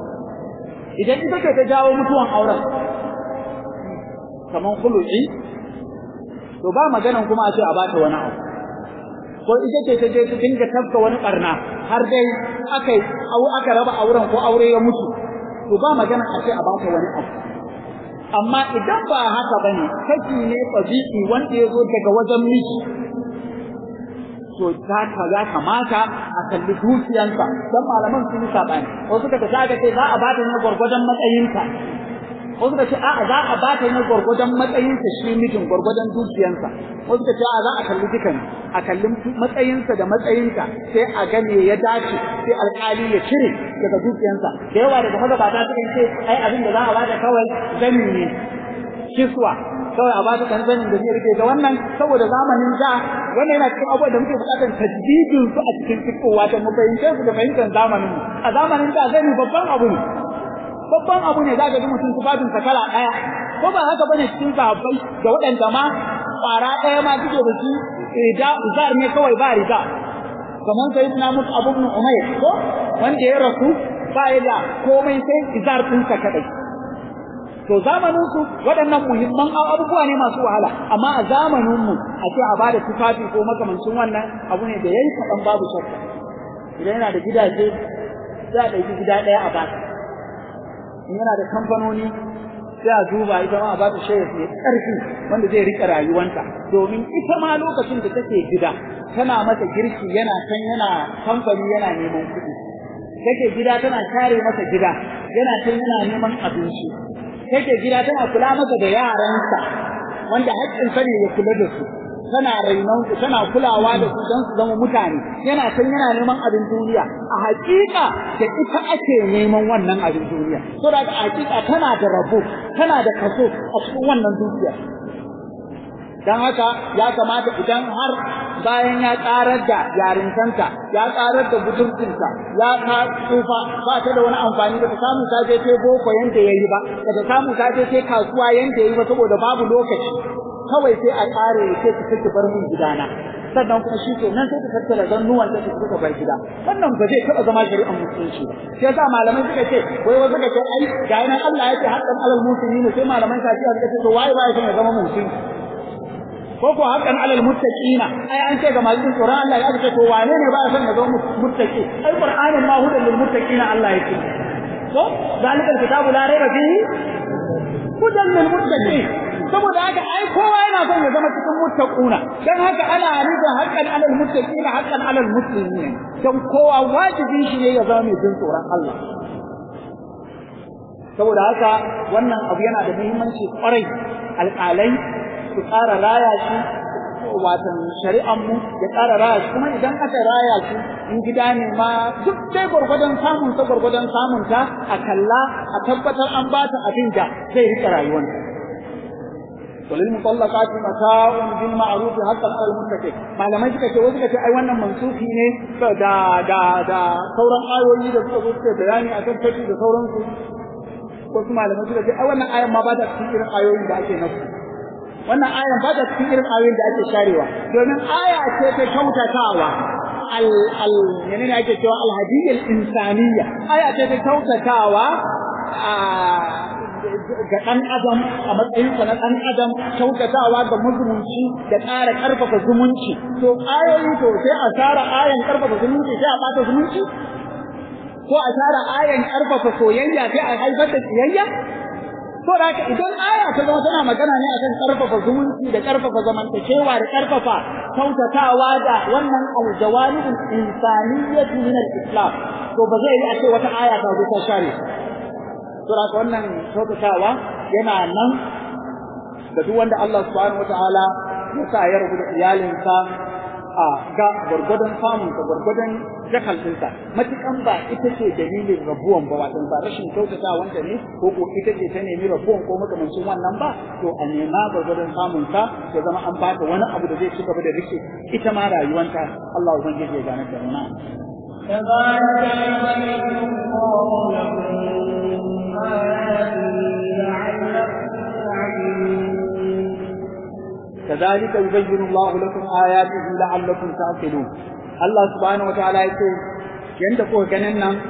idan ita ce ta jawo mutuwan auren kaman khulu'i to ba maganan kuma a ce a bata wani abu ko ita ce ta je ta dinga tafka wani barna har dai aka aka raba auren ko aure ya mutu to ba magana a ce a bata wani abu amma idan ba haka bane kashi ne tabi'i wanda ya zo daga wajen miji to ta ka ya kamata a kalli dukiyansa dan malaman sun yi sabani wasu suka ta ga ce za a bata ne gurgurdan matsayinta wasu suka ce a'a za a bata ne gurgurdan matsayinsa shi mijin gurgurdan dukiyansa wasu suka ce a'a za a kalli dukan a kalli matsayinsa da matsayinta sai a gane ya dace sai alƙali ya cire daga dukiyansa da yawa daga magabata suka ce ai abin da za a bata kawai zani ne kiswa kawai a bata kan zanin da zai rike da wannan saboda zamanin da wannan yana cikin abubuwan da muke bukatar tajdidin su a cikin fitowa da mu fahimce su da fahimtar zamanin mu a zamanin da zani babban abu ne babban abu ne zaka ji mutum tufafin sa kala daya ko ba haka bane cikin sahabbai da waɗanda ma kwara daya ma suke da shi rida zar ne kawai ba rida kamar sayyidina mutu abu ibn umayr ko wanda ya rasu ba ya da komai sai izar ɗinsa kadai to zamanin su waɗannan muhimman abubuwa ne masu wahala amma a zamanin mu a ce a bada tufafi ko makamancin wannan abu ne da yayi kaɗan babu shakka idan yana da gidaje za a ɗauki gida ɗaya a bata in yana da kamfanoni sai a duba ita ma a bata shayar mai ƙarfi wanda zai riƙe rayuwanta domin ita ma lokacin da take gida tana masa girki yana kan yana kamfani yana neman kuɗi take gida tana share masa gida yana can yana neman abinci take gida tana kula masa da yaransa wanda haƙƙinsa ne ya kula da su tana rainon su tana kulawa da su don su zama mutane yana can yana neman abin duniya a haƙiƙa da ita ake neman wannan abin duniya so da a haƙiƙa tana da rabo tana da kaso a cikin wannan dukiya dan haka ya kamata idan har bayan ya karar da yarintanta ya karar da budurcinta ya ta tsufa ba ta da wani amfani ba ta samu ta je ta boko yanda yayi ba ba ta samu ta je ta kasuwa yanda yayi ba saboda babu lokaci kawai sai a kare sai ta take bar min gidana sannan kuma shi kenan sai ta tattara zannuwan ta suka bar gida wannan ba zai taba zama shari'ar musulunci ba sai yasa malamai suka ce wai wasu suka ce ai ga nan Allah ya ce haqqan alal muslimin sai malaman kafiya suka ce to waye waye sai ya zama musulmi ko ko haqqan alal muttaqina ai an ce ga masu tsoron Allah ya ce to wane ne ba san ya zama muttaqi ai qur'anin ma hudan lil muttaqina Allah ya ce ko zalikal kitabu la raiba fihi hudan lil muttaqin saboda haka ai kowa yana son ya zama cikin muttaquna dan haka ana nufin haqqan alal muttaqina haqqan alal muslimin dan kowa wajibi shi ne ya zama mai jin tsoron Allah saboda haka wannan abu yana da muhimmanci kwarai alƙalai su ƙara raya shi watan shari'an mu ya ƙara raya shi kuma idan aka raya shi in gida ne ma duk dai gwargwadon samun sa gwargwadon samun ta a kalla a tabbatar an ba ta abin da zai rika rayuwanta وللمطلقات متاع بالمعروف حتى على المتقين malamai suka ce wasu suka ce ai wannan mansufi ne da da da sauran ayoyi da suka zo suka bayani akan tafi da sauransu wasu malamai suka ce ai wannan ayan ma ba ta cikin irin ayoyin da ake nasu wannan ayan ba ta cikin irin ayoyin da ake sharewa domin aya ce ta kyautatawa al al menene ake cewa al hadiyyal insaniyya aya ce ta kyautatawa a ga ɗan adam a matsayinsa na ɗan adam kyautatawa ga mazumunci da ƙara ƙarfafa zumunci to ayoyi to sai a tara ayan ƙarfafa zumunci sai a ɓata zumunci ko a tara ayan ƙarfafa soyayya sai a haifar da tsiyayya to da haka idan aya ta zama tana magana ne akan ƙarfafa zumunci da ƙarfafa zamantakewa da ƙarfafa kyautatawa da wannan aljawanibul insaniyyati min al-islam to ba zai yi a ce wata aya ta zo ta share saboda wannan kyautatawa yana nan ga duk wanda Allah subhanahu wataala ya sa ya rubuta iyalinsa a ga gwargwadon samun ka gwargwadon jakaltinsa matukan ba ita ce dalilin rabuwan ba wato ba rashin kyautata wanda ne ko ko ita ce ta nemi rabuwan ko makamancin wannan ba to a nema gwargwadon samun ka ya zama an bata wani abu da zai ci gaba da rike ita ma rayuwanta Allah ubangiji ya gane da mu na كذلك يبين الله لكم آياته لعلكم تعقلون كذلك يبين الله لكم آياته لعلكم تعقلون Allah subhanahu wataala yace yanda kuka ganin nan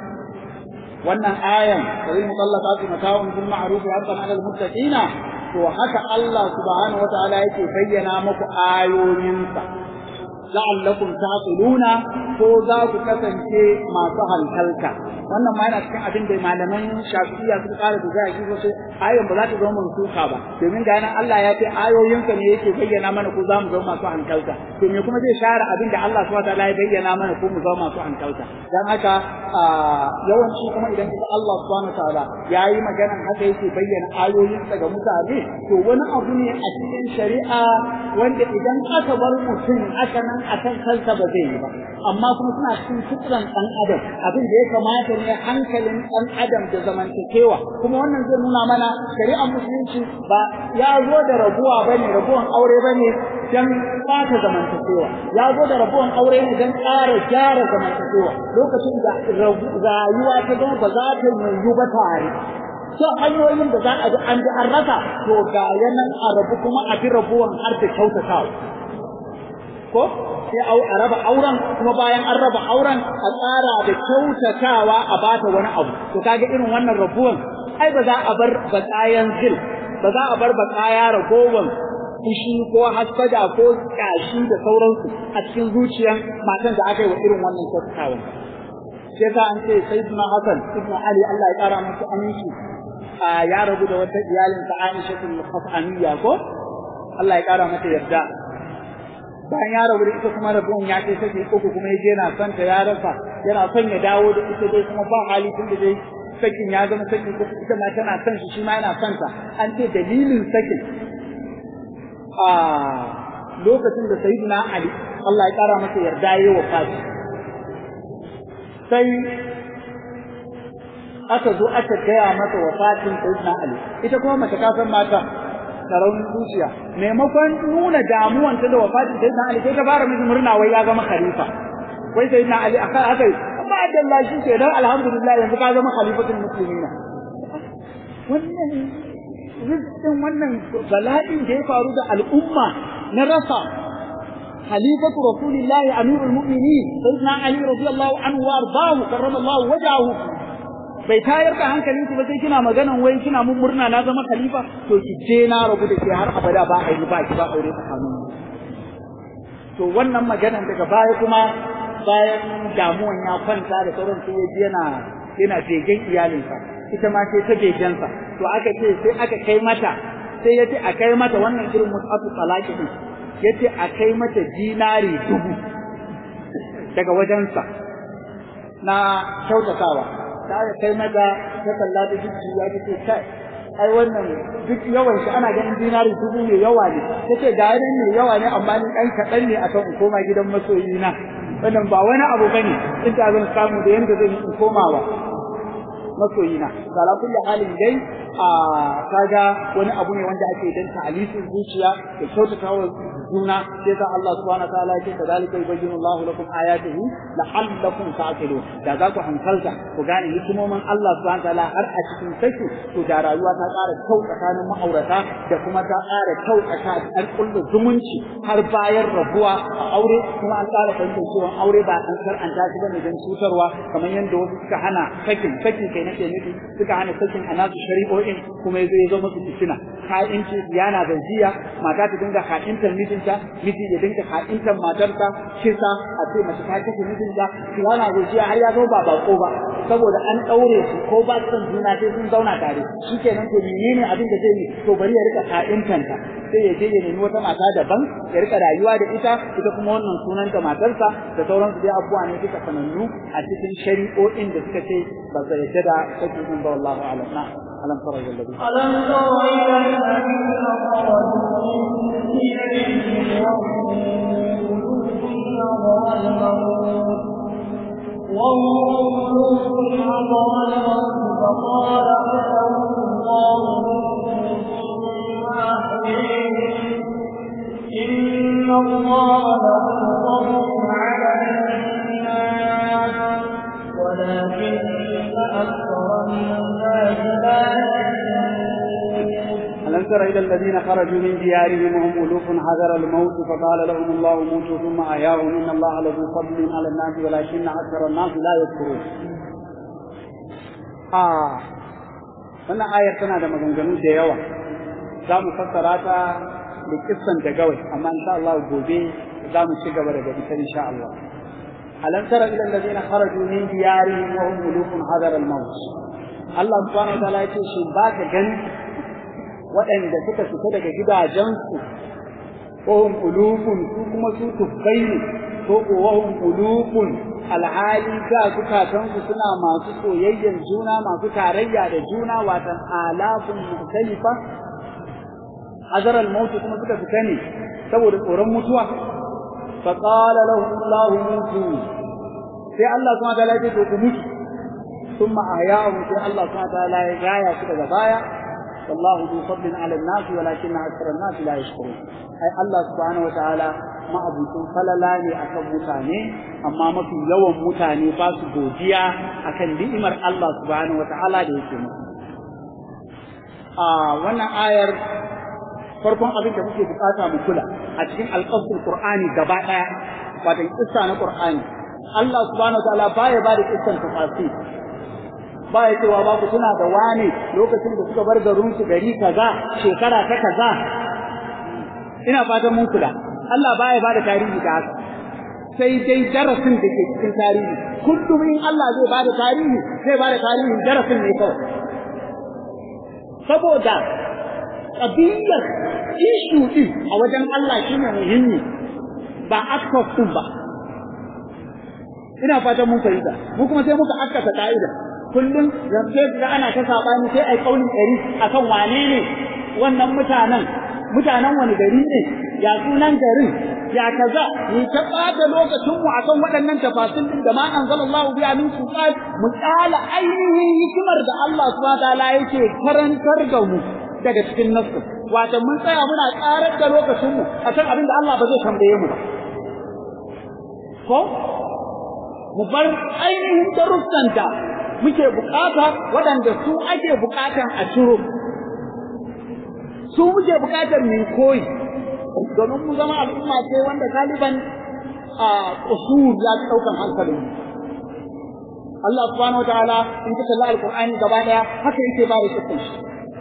wannan ayan sai mutallaqatu mata'un bil ma'ruf wa 'ala al-muttaqina to haka Allah subhanahu wataala yake bayyana muku ayoyinsa la'allakum taqiluna ko za ku kasance masu hankalta wannan ma yana cikin abin da malaman shafi'iyya suka kara da zai kisa sai ayon ba za ta zama mansuka ba domin ga nan Allah ya ce ayoyinka ne yake bayyana mana ko za mu zama masu hankalta to me kuma zai share abin da Allah subhanahu wataala ya bayyana mana ko mu zama masu hankalta dan haka yawanci kuma idan kika Allah subhanahu wataala yayi maganan haka yake bayyana ayoyinsa ga mutane to wani abu ne a cikin shari'a wanda idan aka bar mutum aka nan akan kansa ba zai yi ba amma kuma suna cikin fitran ɗan adam abin da ya kamata ne hankalin ɗan adam da zamantakewa kuma wannan zai nuna mana shari'ar musulunci ba ya zo da rabuwa bane rabuwan aure bane dan fata zamantakewa ya zo da rabuwan aure ne dan ƙara gyara zamantakewa lokacin da rayuwa ta zama ba za ta yiwu ba tare sai hanyoyin da za a bi an bi an rasa to ga yanan a rabu kuma a bi rabuwan har da kyautatawa ko sai a raba auren kuma bayan an raba auren a tsara da kyautatawa a bata wani abu to kaga irin wannan rabuwan ai ba za a bar bakayan zil ba za a bar bakaya ragowan fushi ko hasada ko kashi da sauransu a cikin zuciyar matan da aka yi wa irin wannan kyautatawa sai ka an ce sayyidina hasan ibn ali Allah ya kara masa aminci ya rabu da wata iyalin ta Aisha tul Khafaniya ko Allah ya kara mata yarda bayan ya rabu da ita kuma rabuwan ya kai sake uku kuma yaje yana son ta ya rasa yana son ya dawo da ita dai kuma ba hali tun da dai sakin ya zama sakin uku ita ma tana son shi shi ma yana son ta an ce dalilin sakin a lokacin da sayyidina Ali Allah ya kara masa yarda yayi wafati sai aka zo aka gaya masa wafatin sayyidina Ali ita kuma mace ka san mata da raunin zuciya maimakon nuna damuwanta da wafatin sayyidina Ali sai ta fara miji murna wai ya zama khalifa wai sayyidina Ali akan haka ba da Allah shi ke dan alhamdulillah yanzu ka zama khalifatul muslimina wannan rizqin wannan bala'in da ya faru da al'umma na rasa خليفة رسول الله أمير المؤمنين سيدنا علي رضي الله عنه وأرضاه كرم الله وجهه bai tayar da hankalinki ba sai kina maganan wai kina mun murna na zama khalifa to ki je na rabu da ke har abada ba a yi ba ki ba aure tsakanin to wannan maganan daga baya kuma bayan damuwan ya kwanta da sauran sai yaji yana yana begen iyalinsa ita ma sai ta begensa to aka ce sai aka kai mata sai ya ce a kai mata wannan irin mutu talaki din ya ce a kai mata dinari dubu daga wajensa na kyautatawa ta kai mata ta kalla da jiki ya ce kai ai wannan duk yawan shi ana ganin dinari dubu mai yawa ne tace da yanin mai yawa ne amma ni dan kadan ne akan in koma gidan masoyi na wannan ba wani abu bane in ta zan samu da yanda zan in komawa masoyi na ala kulli halin dai a kaga wani abu ne wanda ake dan ta'alisin zuciya da kyautatawa juna sai sa Allah subhanahu wa ta'ala yake kadalika yubayyinu Allahu lakum ayatihi la'allakum ta'qilun da za ku hankalta ku gane hikimomin Allah subhanahu wa ta'ala har a cikin saki to da rayuwa ta ƙara kyau tsakanin ma'aurata da kuma ta ƙara kyau tsakanin kullu zumunci har bayan rabuwa a aure kuma an ƙara fahimtar cewa aure ba an karanta shi bane don cutarwa kamar yadda wasu suka hana sakin sakin kai nake nufi suka hana sakin a nasu shari'o'in kuma yazo ya zo musu fitina ha'inci yana zanziya mata ta dinga ha'intar mijinta miji ya dinga ha'intar matarsa kisa a ce mace ta kashe mijinta yana zanziya har ya zo ba bako ba saboda an daure su ko ba su juna sai sun zauna tare shikenan to menene abin da zai yi to bari ya rika ha'intanta sai ya je ya nemi wata mata daban ya rika rayuwa da ita ita kuma wannan sunanta matarsa da sauransu dai abubuwa ne suka sanannu a cikin shari'o'in da suka ce ba su yarda da sakin ba wallahu a'lam na alam tara ila alladhi alam tara ila alladhina kharaju min diyarihim وهم ملوك حضر الموت فقال لهم الله إن الله له فضل على الناس ولكن أكثر الناس لا ألم تر إلى الذين خرجوا من ديارهم وهم ألوف حذر الموت فقال لهم الله موتوا ثم أحياهم إن الله لذو فضل على الناس ولكن أكثر الناس لا يذكرون. آه wannan ayar tana da maganganu da yawa za mu fassara ta da kissan da gawai amma insha Allah gobe za mu ci gaba daga ita insha Allah alam tara ila alladhina kharaju min diyarihim wa hum ulufun hadar al-maut Allah subhanahu wa ta'ala yace shin ba ka gani waɗanda suka fita daga gidajensu wa hum ulufun su kuma su tufkai ne ko ko wa hum ulufun alhali ga zukatansu suna masu soyayyen juna masu tarayya da juna watan alafun mukhtalifa hazar al-maut kuma suka fita ne saboda tsoron mutuwa fa qala lahum Allah mutu sai Allah kuma ta lafi to ku mutu thumma ahya'u sai Allah kuma ta la ya gaya su daga baya wallahu du fadlin 'ala an-nas walakin akthara an-nas la yashkurun ai Allah subhanahu wa ta'ala ma'abucin falala ne akan mutane amma mafi yawan mutane ba su godiya akan ni'imar Allah subhanahu wa ta'ala da yake musu a wannan ayar farkon abin da muke bukata mu kula a cikin alƙasul Qur'ani gaba ɗaya wato kissa na Qur'ani Allah subhanahu wataala baya ba da kissan tafasir baya cewa ba ku tuna da wane lokacin da suka bar garin su gari kaza shekara ta kaza ina fatan mun kula Allah baya ba da tarihi da haka sai dai darasin da ke cikin tarihi kullum in Allah zai ba da tarihi zai ba da tarihin darasin ne kawai saboda ƙabiyyar ishu ɗin a wajen Allah shi ne muhimmi ba actors ɗin ba. Ina fatan mun fahimta, mu kuma sai muka askata ka'ida. Kullum zance da ana ta saɓani sai ai ƙaunin ɗari akan wane ne wannan mutanen, mutanen wani gari ne, ya sunan garin, ya kaza, ni ta ɓata lokacinmu akan waɗannan tafasil ɗin da ma anzalallahu biya min sultan mu ƙala ainihin hikimar da Allah subhanahu wa ta'ala yake karantar da mu daga cikin nasu wato mun tsaya muna karar da lokacin mu akan abin da Allah ba zai tambaye mu ba ko mu bar ainihin darussan da muke bukata waɗanda su ake bukatan a ciro su muke bukatar mu koyi domin mu zama al'umma ce wanda galiban a usul ya fi ɗaukan hankalin Allah subhanahu wataala in ka kalli alqur'ani gaba daya haka yake ba da kisan shi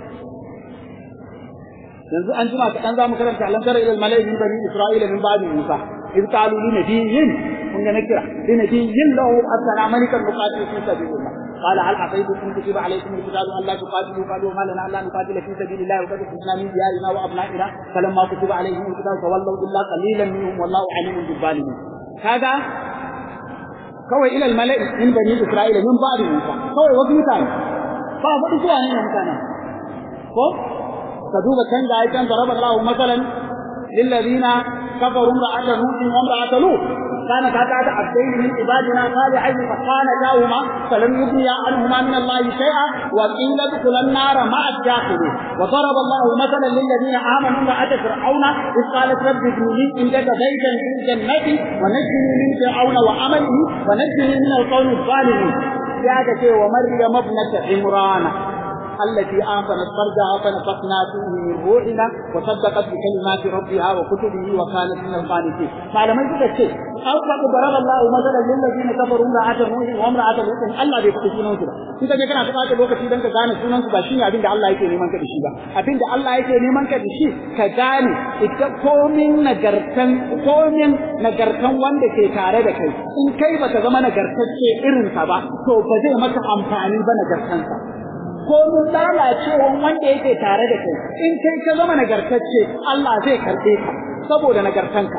yanzu an jima kaɗan za mu karanta alam tara ilal mala'i min bani isra'ila min ba'di musa idh qalu li nabiyyin kun ga nakira li nabiyyin lahu asana malikan muqatil fi sabilillah قال هل عصيتم ان كتب عليكم القتال الا تقاتلوا قالوا ما لنا الا نقاتل في سبيل الله وقد كنا من ديارنا وابنائنا فلما كتب عليهم القتال تولوا الا قليلا منهم والله عليم بالظالمين هذا kawai ilal mala'i min bani isra'ila min ba'di musa kawai wasu mutane ba faɗi zuwa ne mutane ko ka duba can ga aikan daraba Allahu masalan lil ladina kafaru ra'ata nuhin wa ra'ata lut kana ta ta abdain min ibadina salihin fa kana lahuma falam yughniya anhuma min Allah shay'a wa qila dukhulan nar ma'a al-dakhilin wa daraba Allahu masalan lil ladina amanu ra'ata fir'auna إذ قالت رب ابن لي عندك بيتا في الجنة ونجني من فرعون وعمله ونجني من القوم الظالمين يا ومريم ابنة عمران التي آمنت فرجها فنفخنا فيه من روحنا وصدقت بكلمات ربها وكتبه وكانت من القانتين فلما يقول الشيء أوقع ضرب الله مثلا للذين كفروا امرأة نوح وامرأة لوط الله bai faɗi sunan su ba in ka je kana buƙatar lokaci dan ka gane sunan su ba shine abin da Allah yake neman ka da shi ba abin da Allah yake neman ka da shi ka gane ita komin nagartan komin nagartan wanda ke tare da kai in kai baka zama nagartacce irin sa ba to ba zai maka amfani ba nagartansa ko mun lalacewan wanda yake tare da kai in kai ka zama nagartacce Allah zai karɓe ka saboda nagartanka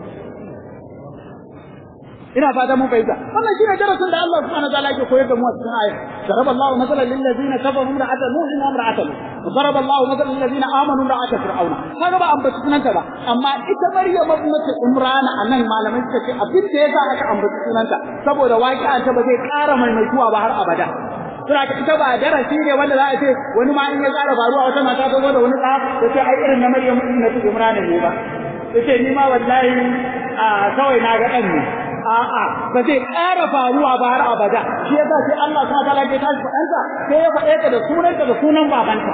ina fata mun fahimta wannan shine darasin da Allah subhanahu wa ta'ala yake koyar da mu a cikin aya daraba Allahu masalan lil ladina kafaru ra'ata nuh wa imra'ata lut daraba Allahu masalan lil ladina amanu ra'ata fir'auna kaga ba ambaci sunanta ba amma ita Maryam ibnatu Imran anan malamai suka ce abin da yasa aka ambaci sunanta saboda waqi'a ta ba zai ƙara maimaituwa ba har abada suna ta ita ba darasi ne wanda za a ce wani ma in ya ƙara faruwa wata mata ta zo da wani ɗa ta ce ai irin na Maryam ibnatu Imran ne ba ta ce ni ma wallahi a kawai na ga ɗan ne a'a ba zai ƙara faruwa ba har abada shi yasa sai Allah subhanahu wataala ya tashi faɗansa sai ya faɗe ta da sunanta da sunan babanta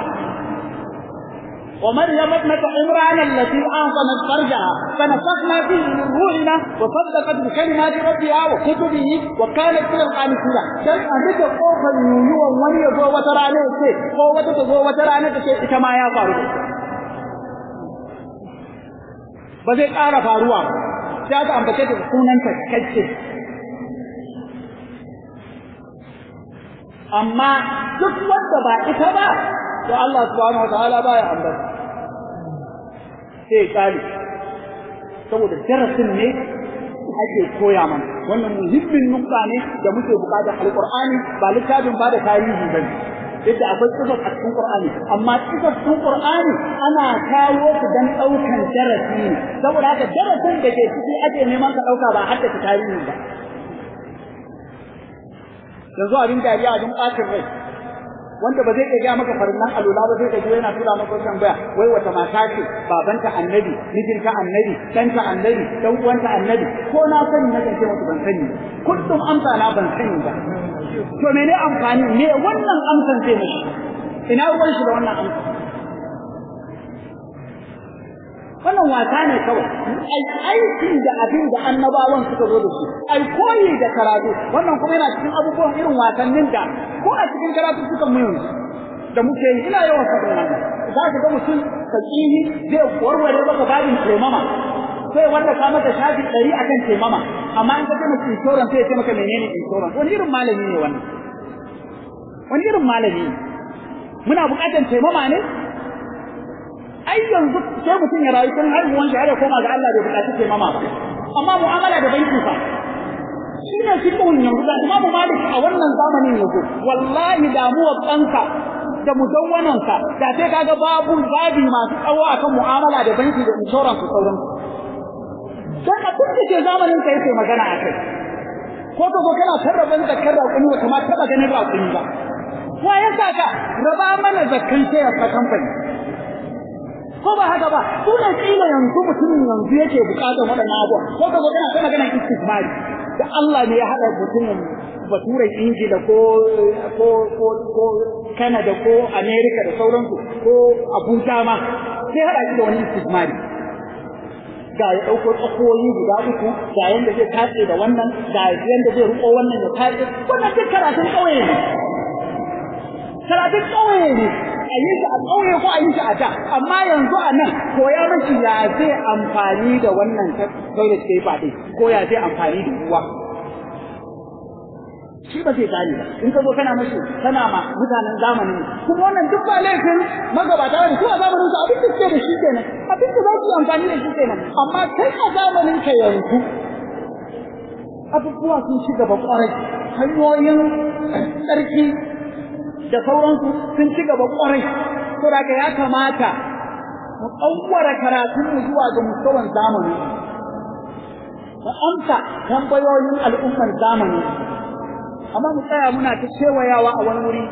ومريم ابنة عمران التي أحصنت فرجها فنفخنا فيه من روحنا وصدقت بكلمات ربها وكتبه وكانت من القانتين dan a duka kofar yuyuwan wani ya zo wata rana ya ce ko wata ta zo wata rana ta ce ita ma ya faru ba zai ƙara faruwa ba sai aka ambace da sunanta kacce amma duk wanda ba ita ba to Allah subhanahu wataala baya ambata sai kali saboda darasin ne ake koya mana wannan muhimmin nukta ne da muke bukata alqur'ani ba littafin ba da tarihi bane yadda akwai kisar a cikin Qur'ani amma kisar cikin Qur'ani ana kawo su dan daukan darasi ne saboda haka darasin da ke ciki ake neman ka dauka ba hadda ta tarihi ba yanzu abin dariya abin ɓacin rai wanda ba zai iya gaya maka farillan alula ba zai gaji yana tura maka wannan baya wai wata mata ce babanta annabi mijinta annabi ɗanta annabi ɗan uwanta annabi ko na sani na kan ce musu ban sani kullum amsa na ban sani ba to mene amfani me wannan amsan zai mishi ina ruwan shi da wannan amsa wannan wasa ne kawai ai aiki da abin da annabawan suka zo da shi ai koyi da karatu wannan kuma yana cikin abubuwan irin wasannin da ko a cikin karatu suka mu yanzu da muke yi ina yawan faɗin wannan za ka ga mutum fakihi zai warware maka babin taimama sai wanda ka mata shafi ɗari akan taimama amma in ka ce maka insurance sai ya ce maka menene insurance wani irin malami ne wannan wani irin malami ne muna buƙatar taimama ne ai yanzu sai mutum ya rayu tun haihuwan shi har ya koma ga Allah bai buƙaci taimama ba amma mu'amala da banki fa shi ne fiqhun yanzu da Imam Malik a wannan zamanin yanzu wallahi damuwar banka da mudawwanansa da sai kaga babu babi masu tsawo akan mu'amala da banki da insurance da sauransu dan abin da ke zamanin ka yake magana a kai ko ka zo kana tarraban zakar raƙumi ba kamar taɓa ganin raƙumi ba wa ya saka raba mana zakkan sai a kamfani ko ba haka ba su ne kila yanzu mutumin yanzu yake bukatar waɗannan abuwa ko ka zo kana kana ganin istismari da Allah ne ya haɗa mutumin baturen Ingila ko ko ko ko Canada ko America da sauransu ko Abuja ma sai haɗa shi da wani istismari ga ya ɗauko tsakoyi guda uku ga yanda zai tatse da wannan ga yanda zai riƙo wannan ya tatse wannan duk karatun ƙauye ne karatun ƙauye ne a yi shi a ƙauye ko a yi shi a da amma yanzu a nan koya mashi ya zai amfani da wannan toilet paper ɗin ko ya zai amfani da ruwa shi ba zai gane ba in ka zo kana mashi kana ma mutanen zamanin kuma wannan duk ba laifin magabata ne ko a zamanin su abin da suke da shi kenan abin da za su yi amfani da shi kenan amma kai a zamanin ka yanzu abubuwa sun ci gaba kwarai hanyoyin tsarki da sauransu sun ci gaba kwarai to da ya kamata mu ɗauwara karatunmu zuwa ga mustawan zamani mu amsa tambayoyin al'ummar zamani amma mu tsaya muna ta kewayawa a wani wuri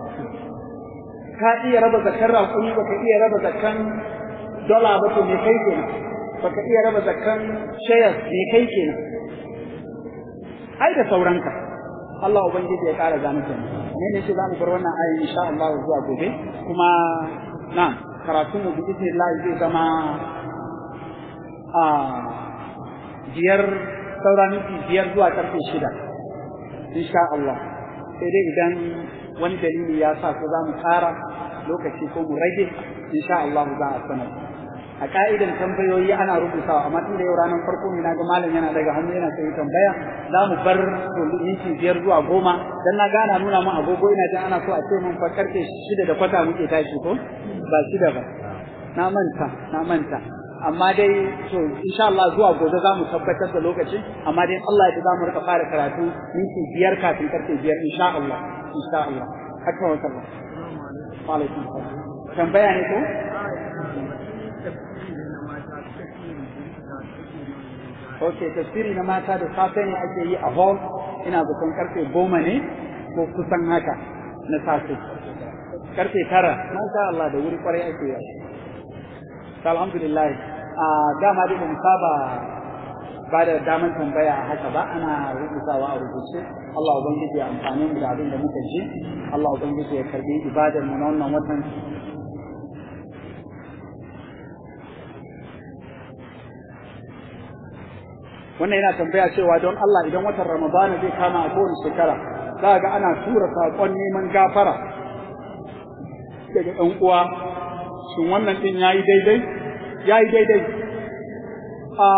ka iya raba zakkan raƙumi baka iya raba zakkan dola ba to me kai kenan baka iya raba zakkan shares me kai kenan ai da sauranka Allah ubangiji ya ƙara gane kenan ne ne ce za mu bar wannan ayi insha Allah zuwa gobe kuma na karatu mu bi Allah zai zama a biyar saura minti biyar zuwa karfe shida insha Allah sai dai idan wani dalili ya sa ko za mu ƙara lokaci ko mu rage insha Allah za a sanar a ka'idan tambayoyi ana rubutawa amma tun da yau ranar farko ne naga malam yana daga hannu yana sai tambaya za mu bar minti biyar zuwa goma dan na gana nuna mun agogo ina jin ana so a ce mun fa karfe shida da kwata muke tashi ko ba shida ba na manta na manta amma dai to insha Allah zuwa gobe za mu tabbatar da lokaci amma dai Allah ya za mu rika fara karatu minti biyar kafin karfe biyar insha Allah insha Allah haka wa sallam wa alaikum salam tambaya ne ko Ok, tafsiri na mata da safe ne ake yi a hall, ina zaton karfe goma ne ko kusan haka na safe. Karfe tara, masha Allah da wuri kwarai ake yi. Alhamdulillah, a dama dai mu saba ba da daman tambaya a haka ba ana rubutawa a rubuce Allah ubangiji ya amfani mu da abin da muka ji Allah ubangiji ya karbi ibadar mu na wannan watan wannan yana tambaya cewa don Allah idan watan Ramadana zai kama a kowace shekara za ga ana tura saƙon neman gafara daga ɗan uwa shin wannan ɗin yayi daidai yayi daidai a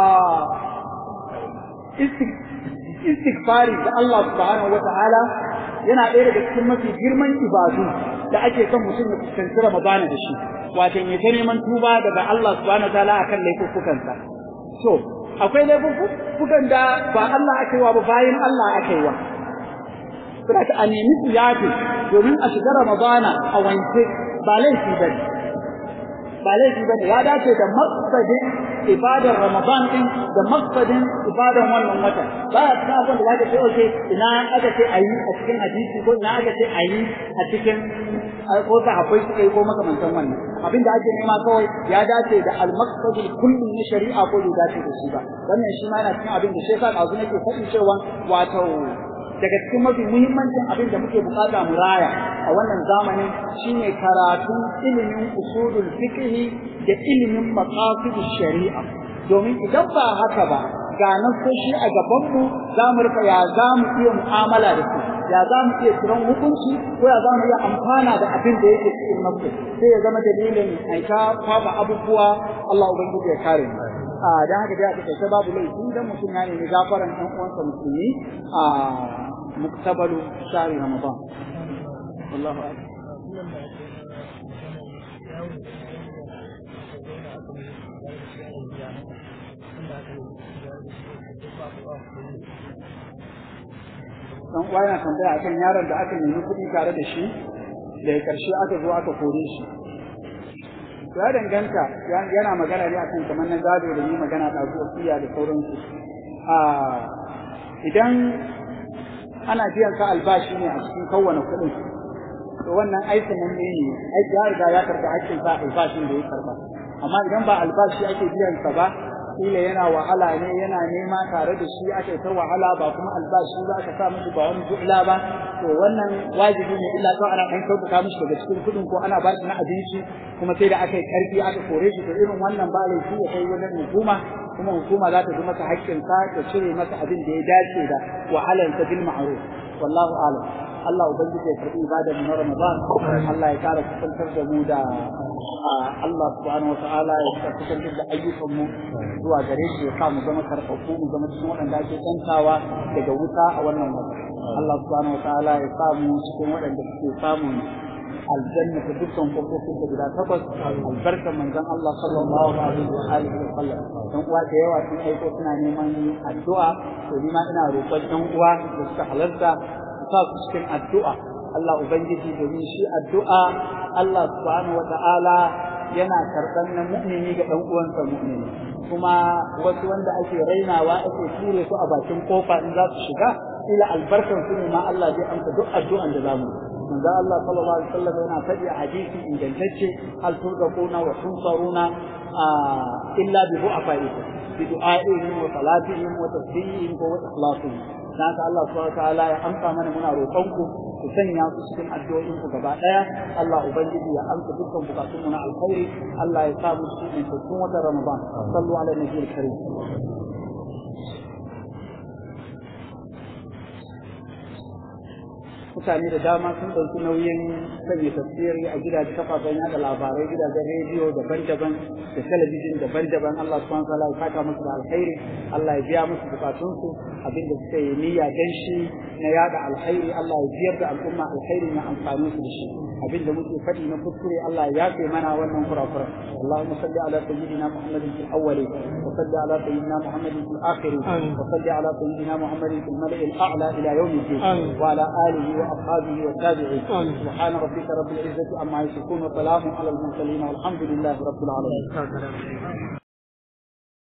istighfari da Allah subhanahu wata'ala yana ɗaya daga cikin mafi girman ibadu da ake son mutum ya fuskanci Ramadana da shi wato ya ta neman tuba daga Allah subhanahu wata'ala akan laifukansa to akwai laifukan da ba Allah aka yi wa ba bayan Allah aka yi wa saboda a nemi su yafi domin a shiga Ramadana a wanke ba laifi bane ba laifi bane ya dace da maqsadin ibadar Ramadan din da maqsadin ibadar wannan wata ba ya cikin abin da zaka ce okay ina aka ce ayi a cikin hadisi ko ina aka ce ayi a cikin ko da akwai su kai ko makamantan wannan abin da ake nema kawai ya dace da al-maqsadul kulli na shari'a ko bai dace da shi ba wannan shi ma yana cikin abin da shi yasa kazu nake faɗi cewa wato daga cikin mafi muhimmancin abin da muke bukata mu raya a wannan zamanin shine karatun ilimin usulul fiqh da ilimin maqasidish shari'a domin idan ba haka ba ga nasoshi a gaban mu za mu rika ya za mu iya mu'amala da su ya za mu iya tsiron hukunci ko ya za mu iya amfana da abin da yake cikin nasu sai ya zama dalilin aika kwaba abubuwa Allah ubangiji ya kare mu a dan haka dai a take babu laifi dan mutum ya nemi gafaran ɗan uwansa musulmi a muktabalu shahri ramadan wallahu a'lam dan uwa yana tambaya akan yaron da aka nemi kuɗi tare da shi da karshe aka zo aka kore shi ya danganta yana magana ne akan kamar na gado da ni magana da wasiya da sauransu a idan ana biyan ka albashi ne a cikin kowane kuɗin to wannan aikin nan ne aiki ya riga ya karɓi hakkin sa albashin da ya karɓa amma idan ba albashi ake biyan sa ba kila yana wahala ne yana nema tare da shi aka ta wahala ba kuma albashi ba aka sa mishi ba wani du'la ba to wannan wajibi ne illa to ana ɗan sauƙaƙa mishi daga cikin kuɗin ko ana ba shi na abinci kuma sai da aka yi ƙarfi aka kore shi to irin wannan ba laifi ya kai wajen hukuma kuma hukuma za ta ji masa haƙƙinsa ta cire masa abin da ya dace da wahalarsa bil ma'ruf wallahu a'lam Allah ubangiji ya karbi ibadar mu na Ramadan Allah ya kara kusantar da mu da Allah subhanahu wataala ya kara kusantar da ayyukan mu zuwa gare shi ya sa mu zama karfafu mu zama cikin waɗanda ake tsantawa daga wuta a wannan wata Allah subhanahu wataala ya sa mu cikin waɗanda suke samun aljanna ta dukkan kofofin da guda takwas albarkar manzon Allah sallallahu alaihi wa alihi wa sallam dan uwa da yawa sun aiko suna neman addu'a to ni ma ina roƙon ɗan uwa da suka halarta sa su cikin addu'a Allah Ubangiji domin shi addu'a Allah subhanahu wa ta'ala yana karɓar na mu'mini ga ɗan uwansa mu'mini kuma wasu wanda ake rainawa ake ture su a bakin kofa in za su shiga ila albarkan su ne ma Allah zai amsa duk addu'an da zamu manzo Allah sallallahu alaihi wasallam yana faɗi a hadisi ingantacce hal turquna wa tunsaruna illa bi du'afaikum bi du'aihim wa salatihim wa tasbihihim wa ikhlasihim dan haka Allah subhanahu wataala ya amsa mana muna roƙon ku ku sanya su cikin addu'o'in ku gaba daya Allah ubangiji ya amsa dukkan bukatun mu na alkhairi Allah ya sa mu cikin cikin watan Ramadan sallu ala nabiyil karim mutane da dama sun ɗauki nauyin sanya tafsiri a gidajen kafafen yada labarai gidajen rediyo daban-daban da talabijin daban-daban Allah subhanahu wa ta'ala ya saka musu da alkhairi Allah ya biya musu bukatunsu abinda suka yi niyya dan shi na yada alkhairi Allah ya biyar da al'umma alkhairi na amfani su da shi abinda muke faɗi na kuskure Allah ya yafe mana wannan kurakura Allahumma salli ala sayyidina Muhammadin fil awwalin wa salli ala sayyidina Muhammadin fil akhirin wa salli ala sayyidina Muhammadin fil mala'il a'la ila yawm الدين وعلى آله وأصحابه والتابعين سبحان ربك رب العزة عما يصفون وسلام على المرسلين والحمد لله رب العالمين